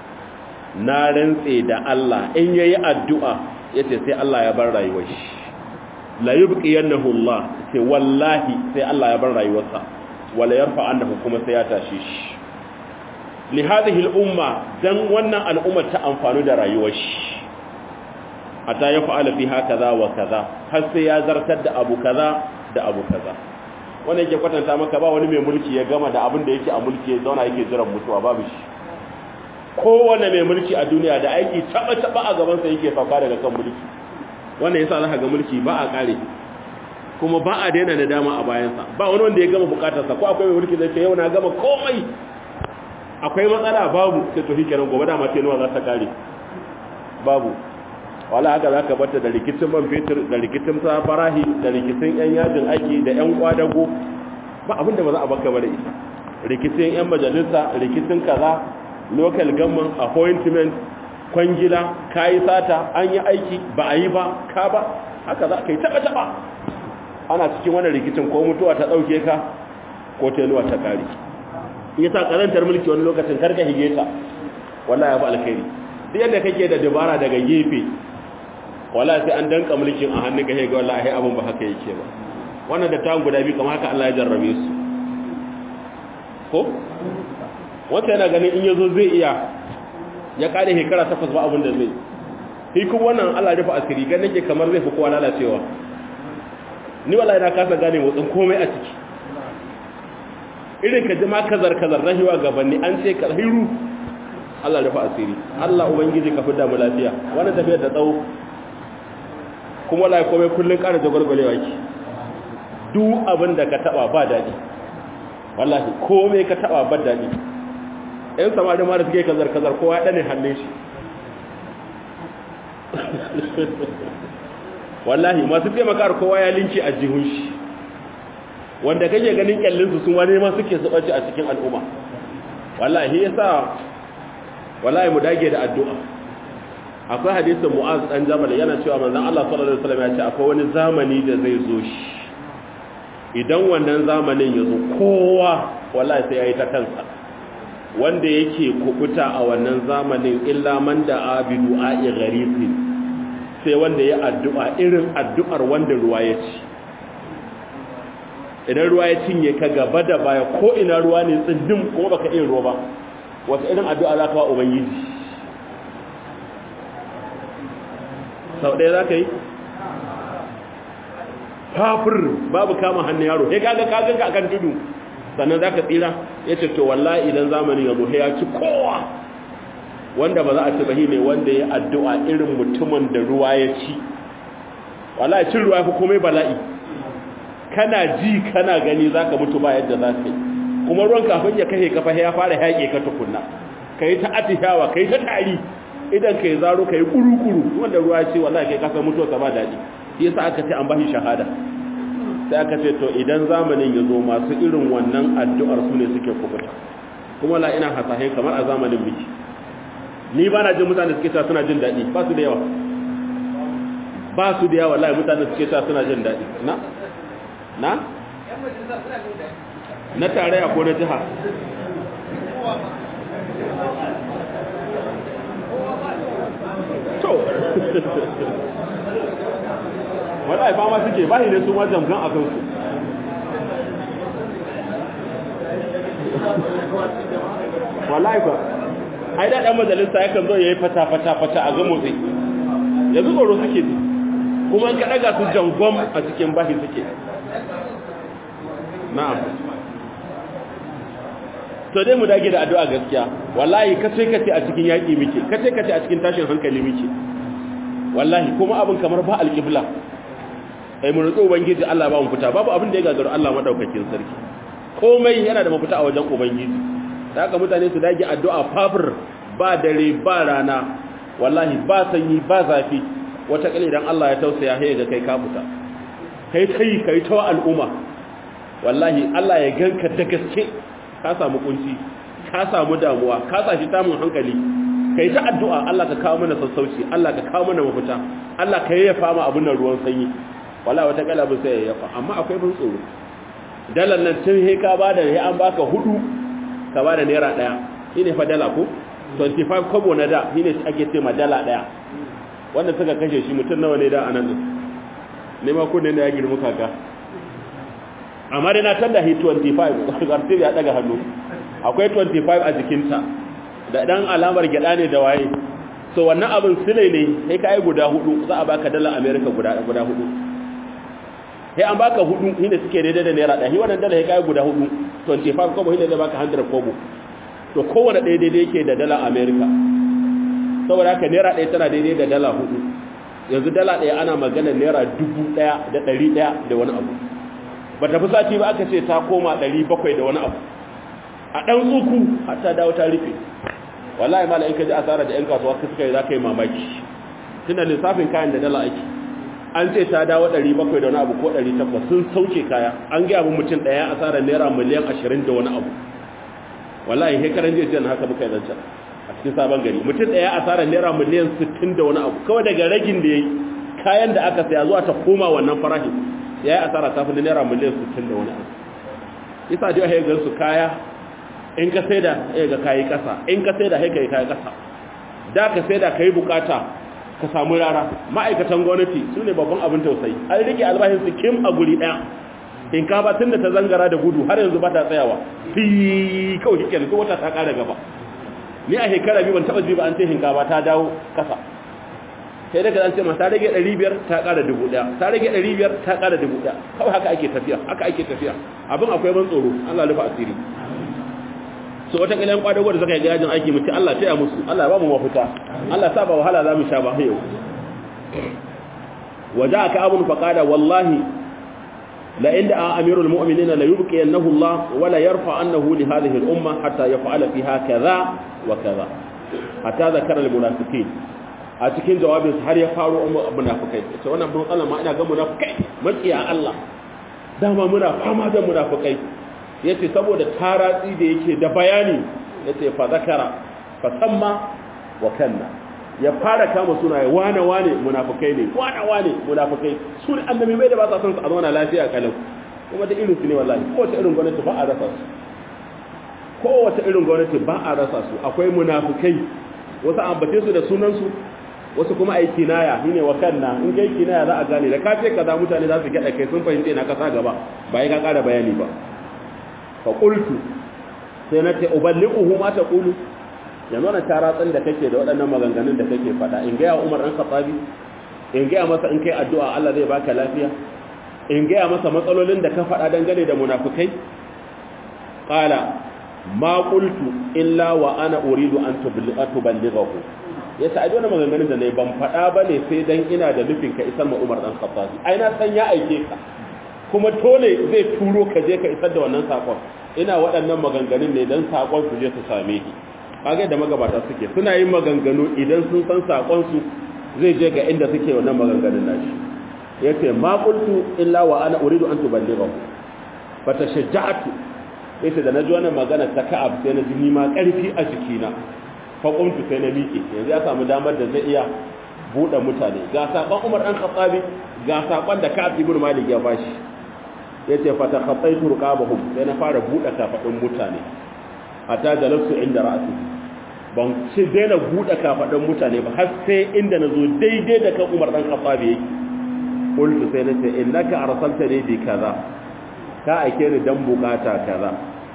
na rantse da Allah in yayi addu'a yace sai Allah ya bar rayuwar shi la yubqiyannahu Allah sai wallahi sai Allah ya bar rayuwarsa wala yarfa annahu kuma sai ya tashi shi li hadhihi al-umma dan wannan al'umma ta amfani da rayuwar shi hatta ya fa'ala fiha kaza wa kaza har sai ya zartar da abu kaza da abu kaza wannan yake kwatanta maka ba wani mai mulki ya gama da abin da yake a mulki ya zauna yake jiran mutuwa babu shi kowane mai mulki a duniya da aiki taba taba a gaban sa yake sauka daga kan mulki wannan yasa zaka ga mulki ba a kare kuma ba a daina da dama a bayansa ba wani wanda ya gama bukatarsa ko akwai mai mulki zai ce yau na gama komai akwai matsala babu sai to shikenan gobe da mace nawa za ta kare babu wala haka za ka bata da rikicin man fetur da rikicin farahi da rikicin yan yajin aiki da yan kwadago ba abin da ba za a baka bare ita rikicin yan majalisa rikicin kaza local government appointment kwangila kayi sata an yi aiki ba a yi ba ka ba haka za ka yi taba taba ana cikin wannan rikicin ko mutuwa ta dauke ka ko teluwa ta kare yasa karantar mulki wani lokacin karka hige ta wallahi ya fi alkhairi duk yadda kake da dabara daga gefe wallahi sai an danka mulkin a hannun ka ga wallahi abin ba haka yake ba wannan da ta guda biyu kamar haka Allah ya jarrabe su ko wata yana ganin in yazo zai iya ya kare shekara takwas ba abin da zai shi kuma wannan Allah ya rufe asiri gan nake kamar zai fi kowa lalacewa ni wallahi na kasa gane motsin komai a ciki irin ka jima kazar kazar rahiwa gabanni an ce ka hiru Allah rufa asiri Allah ubangiji ka fida mu lafiya wannan tafiyar da tsawo kuma wallahi komai kullun ƙara jagwalgwalewa ki duk abin da ka taba ba dadi wallahi komai ka taba ba dadi ɗan samari ma da suke kazar kazar kowa ya dane hannun shi wallahi masu taimaka kowa ya linki a jihun shi wanda kake ganin kyallin su sun wani ma suke zubaci a cikin al'umma wallahi yasa wallahi mu dage da addu'a akwai hadisin mu'az dan jabal yana cewa manzon Allah sallallahu alaihi wasallam ya ce akwai wani zamani da zai zo shi idan wannan zamanin ya zo kowa wallahi sai yayi ta kansa wanda yake kubuta a wannan zamanin illa man da abidu a'i gharifin sai wanda ya addu'a irin addu'ar wanda ruwa ya ci idan ruwa ya cinye ka gaba da baya ko ina ruwa ne tsindin kuma baka iya ruwa ba wata irin addu'a za ka wa ubangiji sau ɗaya za ka yi fafir babu kama hannun yaro ya gaga kaganka akan tudu sannan za ka tsira ya ce to wallahi idan zamanin ya zo ya ci kowa wanda ba za a ci bahi ne wanda ya addu'a irin mutumin da ruwa ya ci wallahi cin ruwa ya fi komai bala'i kana ji kana gani za ka mutu ba yadda za ka yi kuma ruwan kafin ya kashe kafa ya fara yaƙe ka tukunna ka yi ta atishawa ka yi ta tari idan ka yi zaro ka yi kuru-kuru wanda ruwa ya ce wallahi kai kasar mutuwa ba daɗi shi yasa aka ce an bashi shahada sai aka ce to idan zamanin ya zo masu irin wannan addu'ar su ne suke kubuta kuma la ina hasahe kamar a zamanin biki ni ba na jin mutane suke cewa suna jin daɗi ba su da yawa ba su da yawa wallahi mutane suke cewa suna jin daɗi na na na tarayya ko na jiha to wallahi fama suke bahi ne su ma jamgan a kansu wallahi ba ai da dan majalisa yakan zo yayi fata fata fata a ga motsi yanzu tsoro suke ji kuma an ka daga su jangon a cikin bahi suke na'am to dai mu dage da addu'a gaskiya wallahi kace kace a cikin yaki muke kace kace a cikin tashin hankali muke wallahi kuma abin kamar ba alqibla ai mun rutsu ubangiji Allah ba mu fita babu abin da ya gagaru Allah madaukakin sarki komai yana da mafita a wajen ubangiji da haka mutane su dage addu'a fafir ba dare ba rana wallahi ba sanyi ba zafi wata kale idan Allah ya tausaya sai ga kai ka fita kai kai kai ta al'umma wallahi Allah ya ganka da gaske ka samu kunci ka samu damuwa ka sashi tamun hankali kai ta addu'a Allah ka kawo mana sassauci Allah ka kawo mana mafita Allah ka yayyafa mu abun nan ruwan sanyi wallahi wata kalabin sai yayyafa amma akwai bin tsoro dalar nan tun he ka bada he an baka hudu ka bada naira daya shine fa dala ko 25 kobo na da shine ake ce ma dala daya wanda suka kashe shi mutum nawa ne da anan din ne ma kunne ne ya girma kaka amma dai na tanda hi 25 garti ya daga hannu akwai 25 a jikinta da dan alamar gyada ne da waye so wannan abin sile ne sai ka yi guda hudu za a baka dala america guda guda hudu sai an baka hudu shine suke daidai da naira ɗaya wannan dala sai ka yi guda hudu 25 kobo shine zai baka 100 kobo to kowane ɗaya daidai yake da dala america saboda haka naira ɗaya tana daidai da dala hudu yanzu dala ɗaya ana magana naira dubu ɗaya da ɗari ɗaya da wani abu ba ta fi sati ba aka ce ta koma ɗari bakwai da wani abu a ɗan uku har ta dawo ta rufe wallahi mala in ka ji asara da 'yan kasuwa ka suka yi za ka yi mamaki tunda lissafin kayan da dala ake an ce ta dawo 700 da wani abu ko 800 sun sauke kaya an gaya mu mutum ɗaya asara naira miliyan 20 da wani abu wallahi hekaran jiya jiya haka muka yi zancen a cikin sabon gari mutum ɗaya asara naira miliyan 60 da wani abu kawai daga ragin da ya yi kayan da aka saya zuwa ta koma wannan farashin ya yi asara ta fi naira miliyan 60 da wani abu isa jiya ya gansu kaya in ka sai da ya ga kayi kasa in ka sai da haika yi kayi kasa da ka sai da ka yi bukata ka samu rara ma'aikatan gwamnati su ne babban abin tausayi an rike albashin su kim a guri ɗaya in ka ba tun da ta zangara da gudu har yanzu ba ta tsayawa fi kawai shi kenan wata ta ƙara gaba ni a shekara biyu ban taɓa ji ba an ce hinkafa ta dawo kasa sai daga an ce ma ta rage 500 ta ƙara 1000 ta rage 500 ta ƙara 1000 kawai haka ake tafiya haka ake tafiya abin akwai ban tsoro Allah rufa asiri so wata kilan kwadago da suka yi gajin aiki mutu Allah taya musu Allah ba mu mafita Allah sa ba wahala za mu sha ba yau waja aka abun faqada wallahi la inda amirul mu'minina la yubqi annahu Allah wa la yarfa annahu li hadhihi al umma hatta yaf'ala fiha kaza wa kaza hatta zakara al munafiqin a cikin jawabin har ya faro munafikai ce wannan bin Allah ma ina ga munafikai makiya Allah dama muna fama da munafikai yace saboda taratsi da yake da bayani yace fa zakara fa samma wa kanna ya fara kama sunaye wane wane munafikai ne wane wane munafikai su ne annabi mai da ba sa son su a zauna lafiya kalau kuma da irin su ne wallahi ko ta irin gwamnati ba a rasa su kowace irin gwamnati ba a rasa su akwai munafukai wasu ambace su da sunansu wasu kuma ai kinaya shine wa kanna in kai kinaya za a gane da ka ce kaza mutane za su gada kai sun fahimce na kasa gaba ba ya ka kara bayani ba fa qultu sai na ce uballighuhu ma taqulu yanzu na taratsin da kake da waɗannan maganganun da kake faɗa in ga Umar dan Khattabi in ga masa in kai addu'a Allah zai baka lafiya in ga masa matsalolin da ka faɗa dangane da munafikai qala ma qultu illa wa ana uridu an tuballighahu yace ai wannan maganganun da nayi ban faɗa bane sai dan ina da nufin ka isar ma Umar dan Khattabi ai na san ya aike ka kuma dole zai turo ka je ka isar da wannan sakon ina waɗannan maganganun ne dan sakon su je su same ki kage da magabata suke suna yin maganganu idan sun san sakon su zai je ga inda suke wannan maganganun nashi yace ma qultu illa wa ana uridu an tuballighahu fatashajja'tu yace da naji wannan magana ta Ka'ab sai na ji ni ma karfi a jikina fa qumtu sai na miƙe yanzu ya samu damar da zai iya bude mutane ga sakon Umar dan Khattabi ga sakon da Ka'ab ibn Malik ya bashi yace fa takhattaitu ruqabahum sai na fara bude kafadin mutane hatta jalastu inda ra'si ban ci daina bude kafadin mutane ba har sai inda nazo daidai da kan Umar dan Khattabi yake qultu sai nace innaka arsaltani bi kaza ka aike ni dan bukata kaza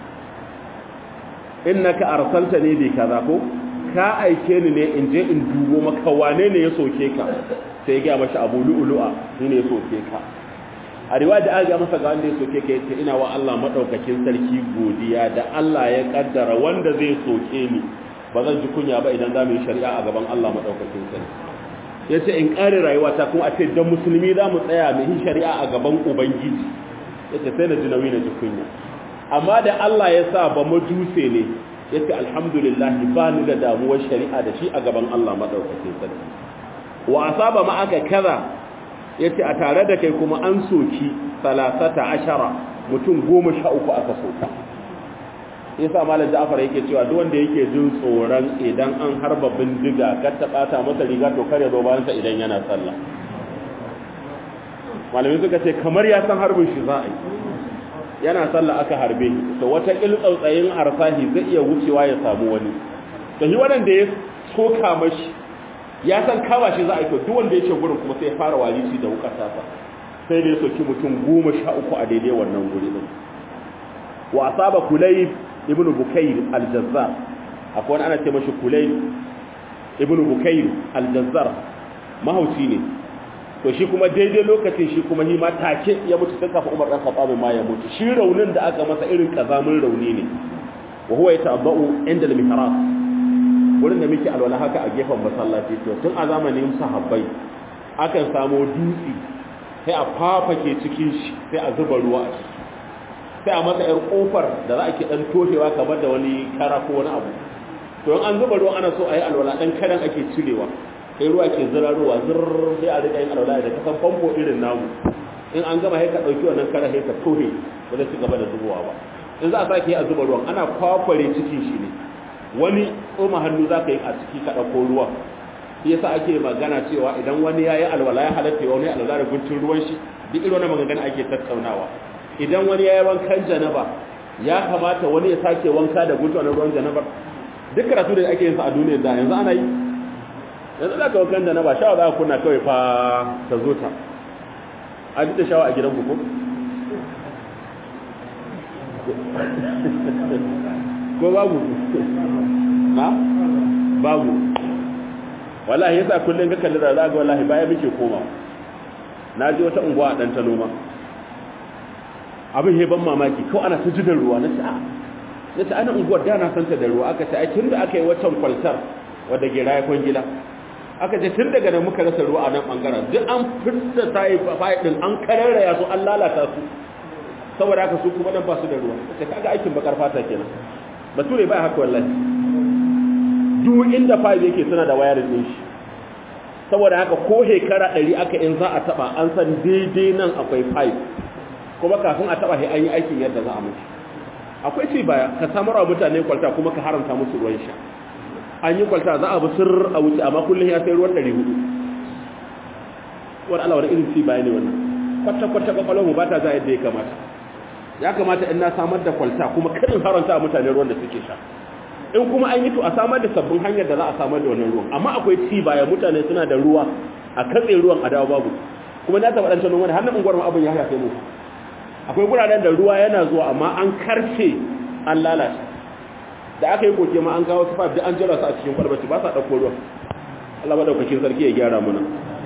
innaka arsaltani bi kaza ko ka aike ni ne in je in dubo maka wane ne ya soke ka sai ga mashi abu lu'lu'a ni ne ya soke ka a riwaya da aka masa ga wanda ya soke ka yace ina wa Allah madaukakin sarki godiya da Allah ya kaddara wanda zai soke ni ba zan ji kunya ba idan za mu yi shari'a a gaban Allah madaukakin sarki ya ce in ƙare rayuwata kuma a ce don musulmi za mu tsaya mai yin shari'a a gaban ubangiji ya ce sai na ji nauyi na ji kunya amma da Allah ya sa ba majuse ne ya ce alhamdulillah ba ni da damuwar shari'a da shi a gaban Allah maɗaukakin sarki wa asaba ma aka kaza ya ce a tare da kai kuma an soki salasata ashara mutum goma sha uku aka soka yasa malam Ja'far yake cewa duk wanda yake jin tsoron idan an harba bindiga kar ta bata masa riga to kare zo bayan sa idan yana sallah malamin suka ce kamar ya san harbin shi za a yi yana sallah aka harbe to wata kil tsautsayin arsahi zai iya wucewa ya samu wani to shi wanda ya soka mashi ya san kama shi za a yi to duk wanda yake gurin kuma sai ya fara walici da wukar tasa sai da ya soki mutum goma sha uku a daidai wannan guri din wa asaba kulayb ibnu bukayr al-jazzar akwai wani ana ce mashi kulayb ibnu bukayr al-jazzar mahauci ne to shi kuma daidai lokacin shi kuma hima take ya mutu sai kafa Umar dan Khattab ma ya mutu shi raunin da aka masa irin kazamin rauni ne wa huwa yata'abba'u inda al-mihrab wurin da muke alwala haka a gefen masallaci to tun a zamanin sahabbai akan samu dutse sai a fafake cikin shi sai a zuba ruwa a ciki sai a masa yar kofar da za a ke dan toshewa kamar da wani kara ko wani abu to in an zuba ruwan ana so a yi alwala dan kadan ake cirewa sai ruwa ke zirarowa zirr sai a rika yin alwala da kasan famfo irin namu in an gama sai ka dauki wannan kara sai ka tohe ba zai ci gaba da zubowa ba in za a sake yi a zuba ruwan ana kwakware cikin shi ne wani tsoma hannu za ka yi a ciki ka ɗauko ruwan shi yasa ake magana cewa idan wani ya yi alwala ya halatta wani alwala da guntun ruwan shi duk irin wannan magana ake tattaunawa idan wani ya yi wankan janaba ya kamata wani ya sake wanka da guntun na ruwan janaba duk karatu da ake yin sa a duniyar da yanzu ana yi yanzu za ka wankan janaba shawa za ka kunna kawai fa ta zo ta a duk da shawa a gidan ku ko ko babu na babu wallahi yasa kullun ga kalli da zaga wallahi baya muke koma na ji wata unguwa dan ta noma abin he ban mamaki ko ana ta jidan ruwa na sa'a nace ana unguwar da na santa da ruwa aka ce ai tunda aka yi waccan kwaltar wadda gira ya kwangila aka ce tun daga nan muka rasa ruwa a nan bangaren duk an fitta tayi fayi din an kararraya su an lalata su saboda haka su kuma nan ba su da ruwa kace kaga aikin bakar fata kenan bature ba haka wallahi duk inda fayil yake suna da wayarin din shi saboda haka ko hekara 100 aka in za a taba an san daidai nan akwai fayil kuma kafin a taba sai an yi aikin yadda za a mutu akwai ci baya ka samar wa mutane kwalta kuma ka haramta musu ruwan sha an yi kwalta za a bi sir a wuce amma kullum ya sai ruwan 400 wani Allah wani irin ci baya ne wannan kwata-kwata kwakwalwar mu ba ta za yadda ya kamata ya kamata in na samar da kwalta kuma kadin haranta a mutane ruwan da suke sha in kuma an yi to a samar da sabbin hanyar da za a samar da wannan ruwan amma akwai ci baya mutane suna da ruwa a katse ruwan a dawo babu kuma na taɓa ɗancan wani hannun unguwar abin ya hafe mu akwai guraren da ruwa yana zuwa amma an karce an lalata da aka yi koke ma an kawo su da an jira su a cikin kwalbaci ba sa ɗauko ruwan Allah maɗaukakin sarki ya gyara muna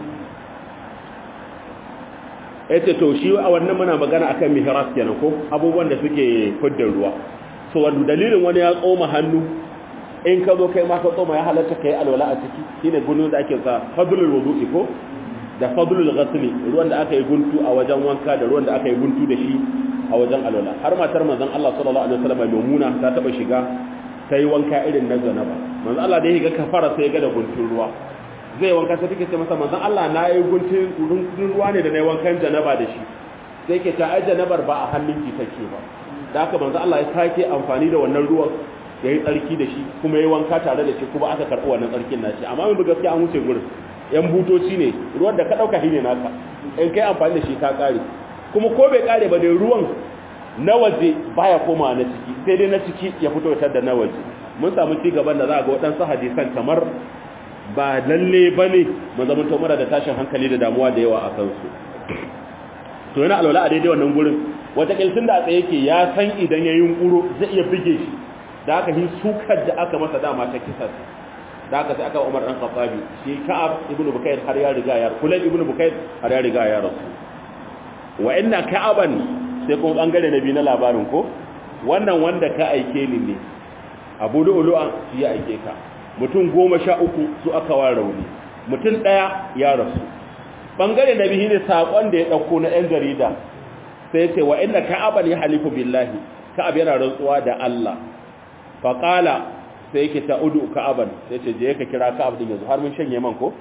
ya ce to shi a wannan muna magana akan mihrab kenan ko abubuwan da suke fidda ruwa so wanda dalilin wani ya tsoma hannu in ka zo kai ma ka tsoma ya halatta kai alwala a ciki shine gunu da ake sa fadlul wudu'i ko da fadlul ghasli ruwan da aka yi guntu a wajen wanka da ruwan da aka yi guntu da shi a wajen alwala har matar manzon Allah sallallahu alaihi wasallam Maimuna ta taba shiga ta yi wanka irin na zanaba manzon Allah da ya ga kafara sai ya ga da guntun ruwa zai wanka sai take ce masa manzon Allah na yi guntun ruwa ne da na yi wankan janaba da shi sai ke ta ai janabar ba a hannunki take ba da haka manzon Allah ya sake amfani da wannan ruwan ya yi tsarki da shi kuma ya yi wanka tare da shi kuma aka karɓi wannan tsarkin nashi amma mun gaskiya an wuce gurin yan butoci ne ruwan da ka ɗauka shi ne naka in kai amfani da shi ka ƙare kuma ko bai ƙare ba dai ruwan na waje baya koma na ciki sai dai na ciki ya fito tar da na waje mun samu ci gaban da za a ga waɗansu hadisan kamar ba lalle ba ne mu zama to mara da tashin hankali da damuwa da yawa a kansu to yana alwala a daidai wannan gurin wata kilsin da a tsaye yake ya san idan ya yunkuro zai iya bige shi da aka yi sukar da aka masa dama ta kisa da aka sai aka umar dan khattabi shi ka'ab ibn bukayr har ya riga ya kulayb ibn bukayr har ya riga ya rasu wa inna ka'aban sai kuma bangare na biyu na labarin ko wannan wanda ka aike ni ne abu lu'lu'a shi ya aike ka mutum goma sha uku su aka wa rauni mutum ɗaya ya rasu bangare na biyu ne saƙon da ya ɗauko na 'yan jarida sai ce wa inda ka'aban ya halifu billahi ka'ab yana rantsuwa da Allah faƙala sai yake ta udu ka'aban sai ce je ka kira ka'ab din yanzu har mun shanye man ko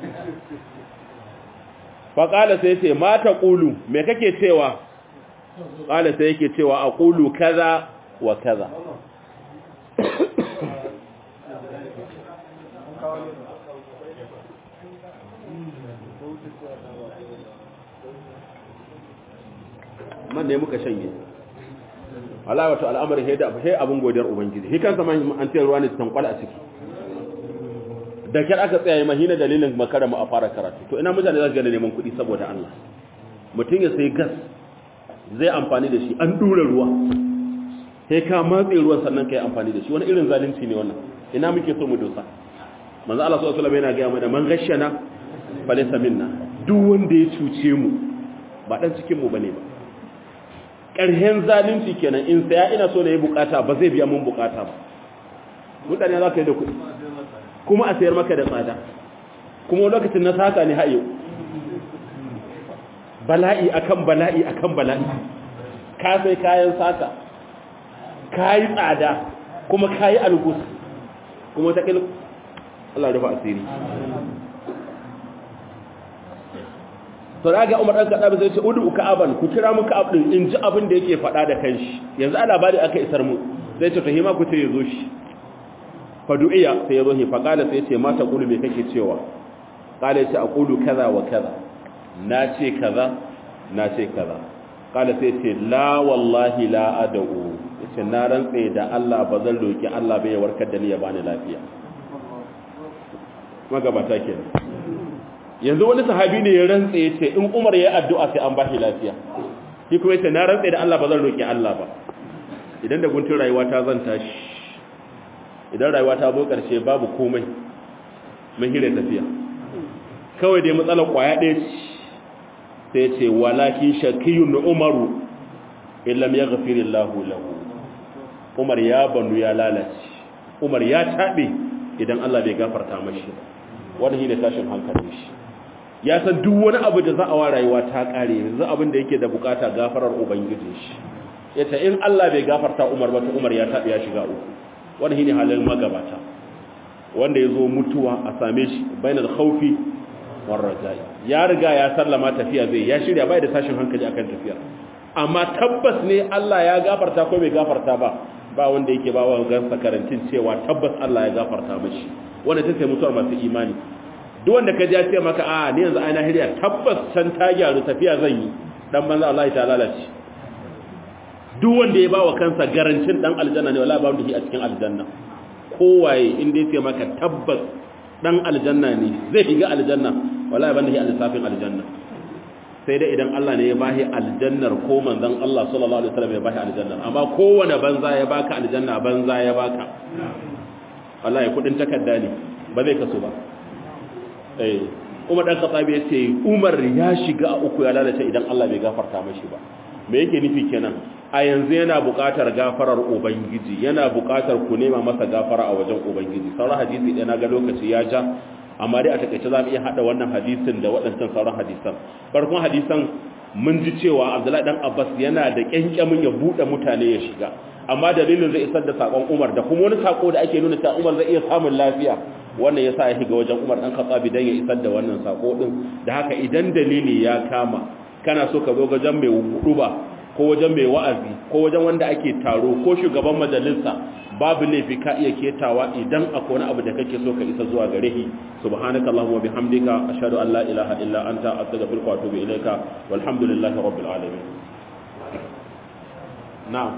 faƙala sai ce mata ƙulu me kake cewa ƙala sai yake cewa a ƙulu kaza wa kaza man ne muka shanye Allah wato al'amari he da he abun godiyar ubangiji he kansa man an tayar ruwa ne tankwal a ciki da kyar aka tsaya mahina dalilin makara mu a fara karatu to ina mutane za su gane neman kuɗi saboda Allah mutum ya sai gas zai amfani da shi an dura ruwa sai ka matse ruwan sannan ka yi amfani da shi wani irin zalunci ne wannan ina muke so mu dosa manzo Allah sallallahu alaihi wasallam yana ga mana man gashana falaysa minna duk wanda ya cuce mu ba dan cikin mu bane ba ƙarhen zalunci kenan in saya ina so na yi bukata ba zai biya mun bukata ba mutane za ka yi da kuɗi kuma a sayar maka da tsada kuma lokacin na saka ne hayo bala'i akan bala'i akan bala'i ka sai kayan saka ka yi tsada kuma ka yi algus kuma ta ƙil Allah rufa asiri to da ga Umar dan Khattab zai ce udu ka'aban ku kira mu ka'ab din in ji abin da yake faɗa da kanshi yanzu a labari aka isar mu zai ce to hima ku ce yazo shi fa du'iya sai yazo hi fa qala sai ce mata qulu me kake cewa qala ya ce aqulu kaza wa kaza na ce kaza na ce kaza qala sai ce la wallahi la ad'u yace na rantse da Allah ba zan roki Allah bai warkar da ni ya bani lafiya magabata kenan yanzu wani sahabi ne ya rantse ya ce in umar ya addu'a sai an ba shi lafiya shi kuma yace na rantse da Allah ba zan roki Allah ba idan da guntun rayuwa ta zan tashi idan rayuwa ta zo karshe babu komai mun hire tafiya kawai dai matsalar kwaya ɗaya ce sai ce walakin shakiyun umaru illam yaghfirillahu lahu umar ya banu ya lalace umar ya tabe idan Allah bai gafarta mashi wannan shine tashin hankalin shi ya san duk wani abu da za a wa rayuwa ta kare yanzu abin da yake da bukata gafarar ubangiji shi yace in Allah bai gafarta Umar ba to Umar ya tabi ya shiga uku wannan shine halin magabata wanda yazo mutuwa a same shi bainal khawfi war rajai ya riga ya sallama tafiya zai ya shirya bai da tashin hankali akan tafiya amma tabbas ne Allah ya gafarta ko bai gafarta ba ba wanda yake ba wa gansa karantin cewa tabbas Allah ya gafarta mashi wanda ta sai mutuwar masu imani duk wanda ka ji ce maka a ni yanzu aina hiriya tabbas can ta gyaru tafiya zan yi dan banza Allah ta lalace duk wanda ya bawa kansa garancin dan aljanna ne wallahi babu shi a cikin aljanna kowaye inda yake maka tabbas dan aljanna ne zai shiga aljanna wallahi ban da shi a lissafin aljanna sai dai idan Allah ne ya bashi aljannar ko manzon Allah sallallahu alaihi wasallam ya bashi aljannar amma kowane banza ya baka aljanna banza ya baka wallahi kudin takarda ne ba zai kaso ba eh Umar dan Khattab ya ce Umar ya shiga a uku ya lalace idan Allah bai gafarta mashi ba me yake nufi kenan a yanzu yana buƙatar gafarar ubangiji yana buƙatar ku nema masa gafara a wajen ubangiji sauran hadisi ɗaya na ga lokaci ya ja amma dai a takaice za mu iya haɗa wannan hadisin da waɗancan sauran hadisan farkon hadisan mun ji cewa abdullahi dan abbas yana da ƙyanƙyamin ya buɗe mutane ya shiga amma dalilin zai isar da saƙon umar da kuma wani saƙo da ake nuna cewa umar zai iya samun lafiya wannan ya sa ya shiga wajen umar ɗan katsabi don ya isar da wannan saƙo ɗin da haka idan dalili ya kama kana so ka zo wajen mai huɗuba ko wajen mai wa'azi ko wajen wanda ake taro ko shugaban majalisa babu laifi ka iya ketawa idan akwai wani abu da kake so ka isa zuwa gare shi subhanaka allahumma bihamdika ashhadu an la ilaha illa anta astaghfiruka wa atubu ilayka walhamdulillahi rabbil alamin na'am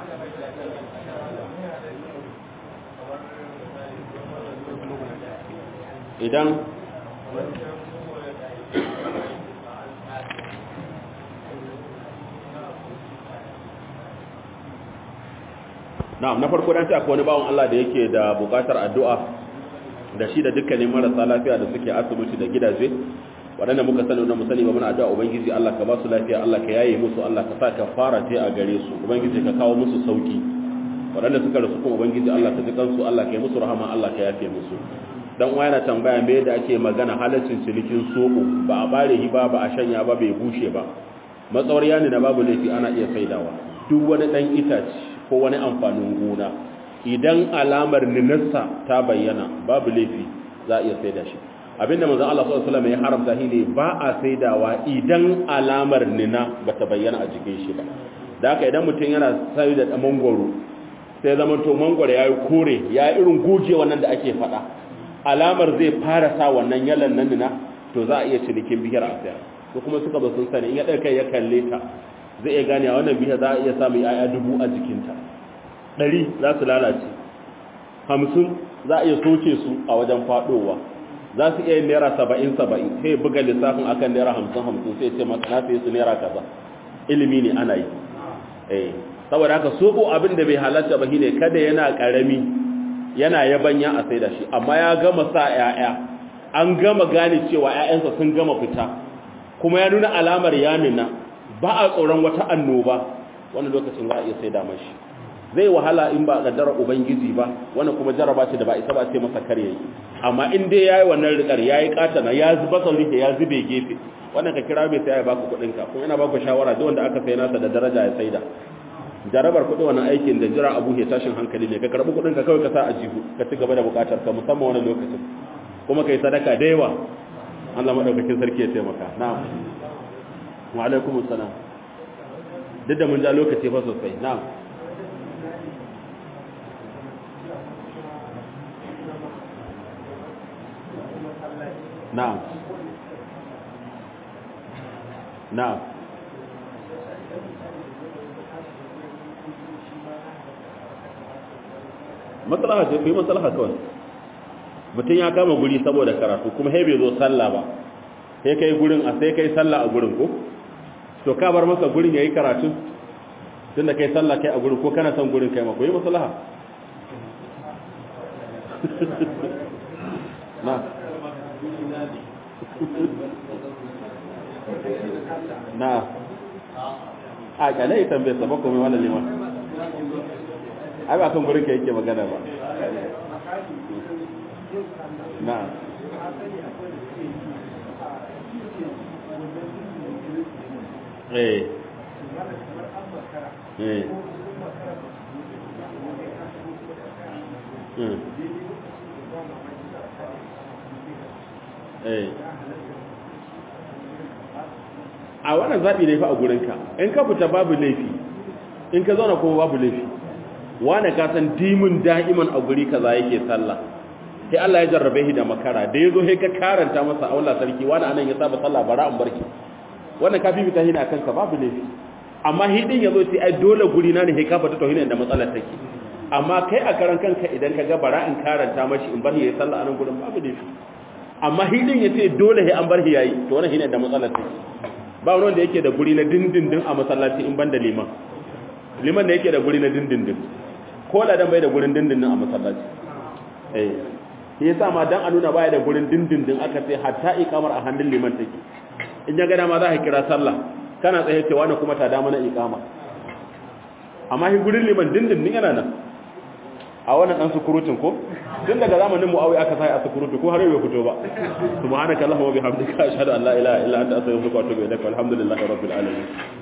idan na'am na farko dan ce akwai wani bawon Allah da yake da bukatar addu'a da shi da dukkanin marasa lafiya da suke asibiti da gidaje waɗanda muka sani wannan musani ba muna addu'a ubangiji Allah ka ba su lafiya Allah ka yaye musu Allah ka sa ka fara ta a gare su ubangiji ka kawo musu sauki waɗanda suka rasu kuma ubangiji Allah ka ji kansu Allah ka yi musu rahama Allah ka yafe musu dan uwa yana tambaya me da ake magana halaccin cinikin soko ba a bare hi ba ba a shanya ba bai bushe ba matsawar yani na babu laifi ana iya saidawa duk wani dan itace ko wani amfanin gona idan alamar ninarsa ta bayyana babu laifi za a iya saida shi abinda manzon Allah sallallahu alaihi wasallam ya haramta shi ne ba a saidawa idan alamar nina bata bayyana a jikin shi ba da haka idan mutum yana sai da mangoro sai zaman to mangoro yayi kore ya irin goge wannan da ake fada alamar zai fara sa wannan yalan nan nina to za a iya cinikin bihar a sayar ko kuma suka ba sun sani in ya kai ya kalle ta zai iya gane a wannan bihar za a iya samun yaya dubu a jikinta ɗari za su lalace hamsin za a iya soke su a wajen faɗowa za su iya yin naira saba'in saba'in sai buga lissafin akan naira hamsin hamsin sai ce maka na sai su naira kaza ilimi ne ana yi eh saboda haka soko abin da bai halatta ba shine kada yana karami yana yabanya a saida shi amma ya gama sa ƴaƴa an gama gane cewa ƴaƴansa sun gama fita kuma ya nuna alamar yamina ba a tsoron wata annoba wannan lokacin za a iya saida mashi zai wahala in ba kaddara ubangiji ba wannan kuma jaraba ce da ba isa ba ce masa kare yi amma in dai yayi wannan rikar yayi katana ya zuba sauri ya zube gefe wannan ka kira mai sai ya baka kudin ka kuma ina baka shawara duk wanda aka sai nasa da daraja ya saida jarabar kudi wannan aikin da jira abu ya tashin hankali ne ka karbi kudin ka kawai ka sa a jihu ka ci gaba da bukatar ka musamman wannan lokacin kuma kai sadaka da yawa Allah madaukakin sarki ya taimaka na'am wa alaikumus salam duk da mun ja lokaci fa sosai na'am na'am na'am matsalaha ce kuyi matsalaha kawai mutum ya kama guri saboda karatu kuma sai bai zo sallah ba sai kai gurin a sai kai sallah a gurin ko to ka bar masa gurin yayi karatu tunda kai sallah kai a gurin ko kana son gurin kai ma kuyi matsalaha na na a kyale ita bai saba komai wannan liman ai ba kan gurin ka yake magana ba na eh eh hmm a wannan zaɓi ne fa a gurinka in ka fita babu laifi in ka zauna kuma babu laifi wane ka san dimin da'iman a guri kaza yake sallah sai Allah ya jarrabe shi da makara da yazo sai ka karanta masa aula sarki wani anan ya saba sallah bara an barki wannan ka fi fita hina kanka babu laifi amma hidin yazo sai ai dole guri na ne he ka fata tauhidin da matsalar take amma kai a karan kanka idan ka ga bara in karanta mashi in bar yayi sallah anan gurin babu dai amma hidin yace dole he an bar shi yayi to wannan shine da matsalar take ba wani wanda yake da guri na dindindin a masallaci in banda liman liman da yake da guri na dindindin ko ladan bai da gurin dindindin a masallaci eh shi yasa ma dan a nuna baya da gurin dindindin aka ce hatta iqamar a hannun liman take in ya gada ma za ka kira sallah kana tsaye cewa na kuma ta da mana iqama amma shi gurin liman dindindin yana nan a wannan dan sukurutun ko tun daga zamanin muawiya aka sai a sukurutu ko har yau bai fito ba subhanaka allahumma wa bihamdika ashhadu an la ilaha illa anta astaghfiruka wa atubu ilaik walhamdulillahi rabbil alamin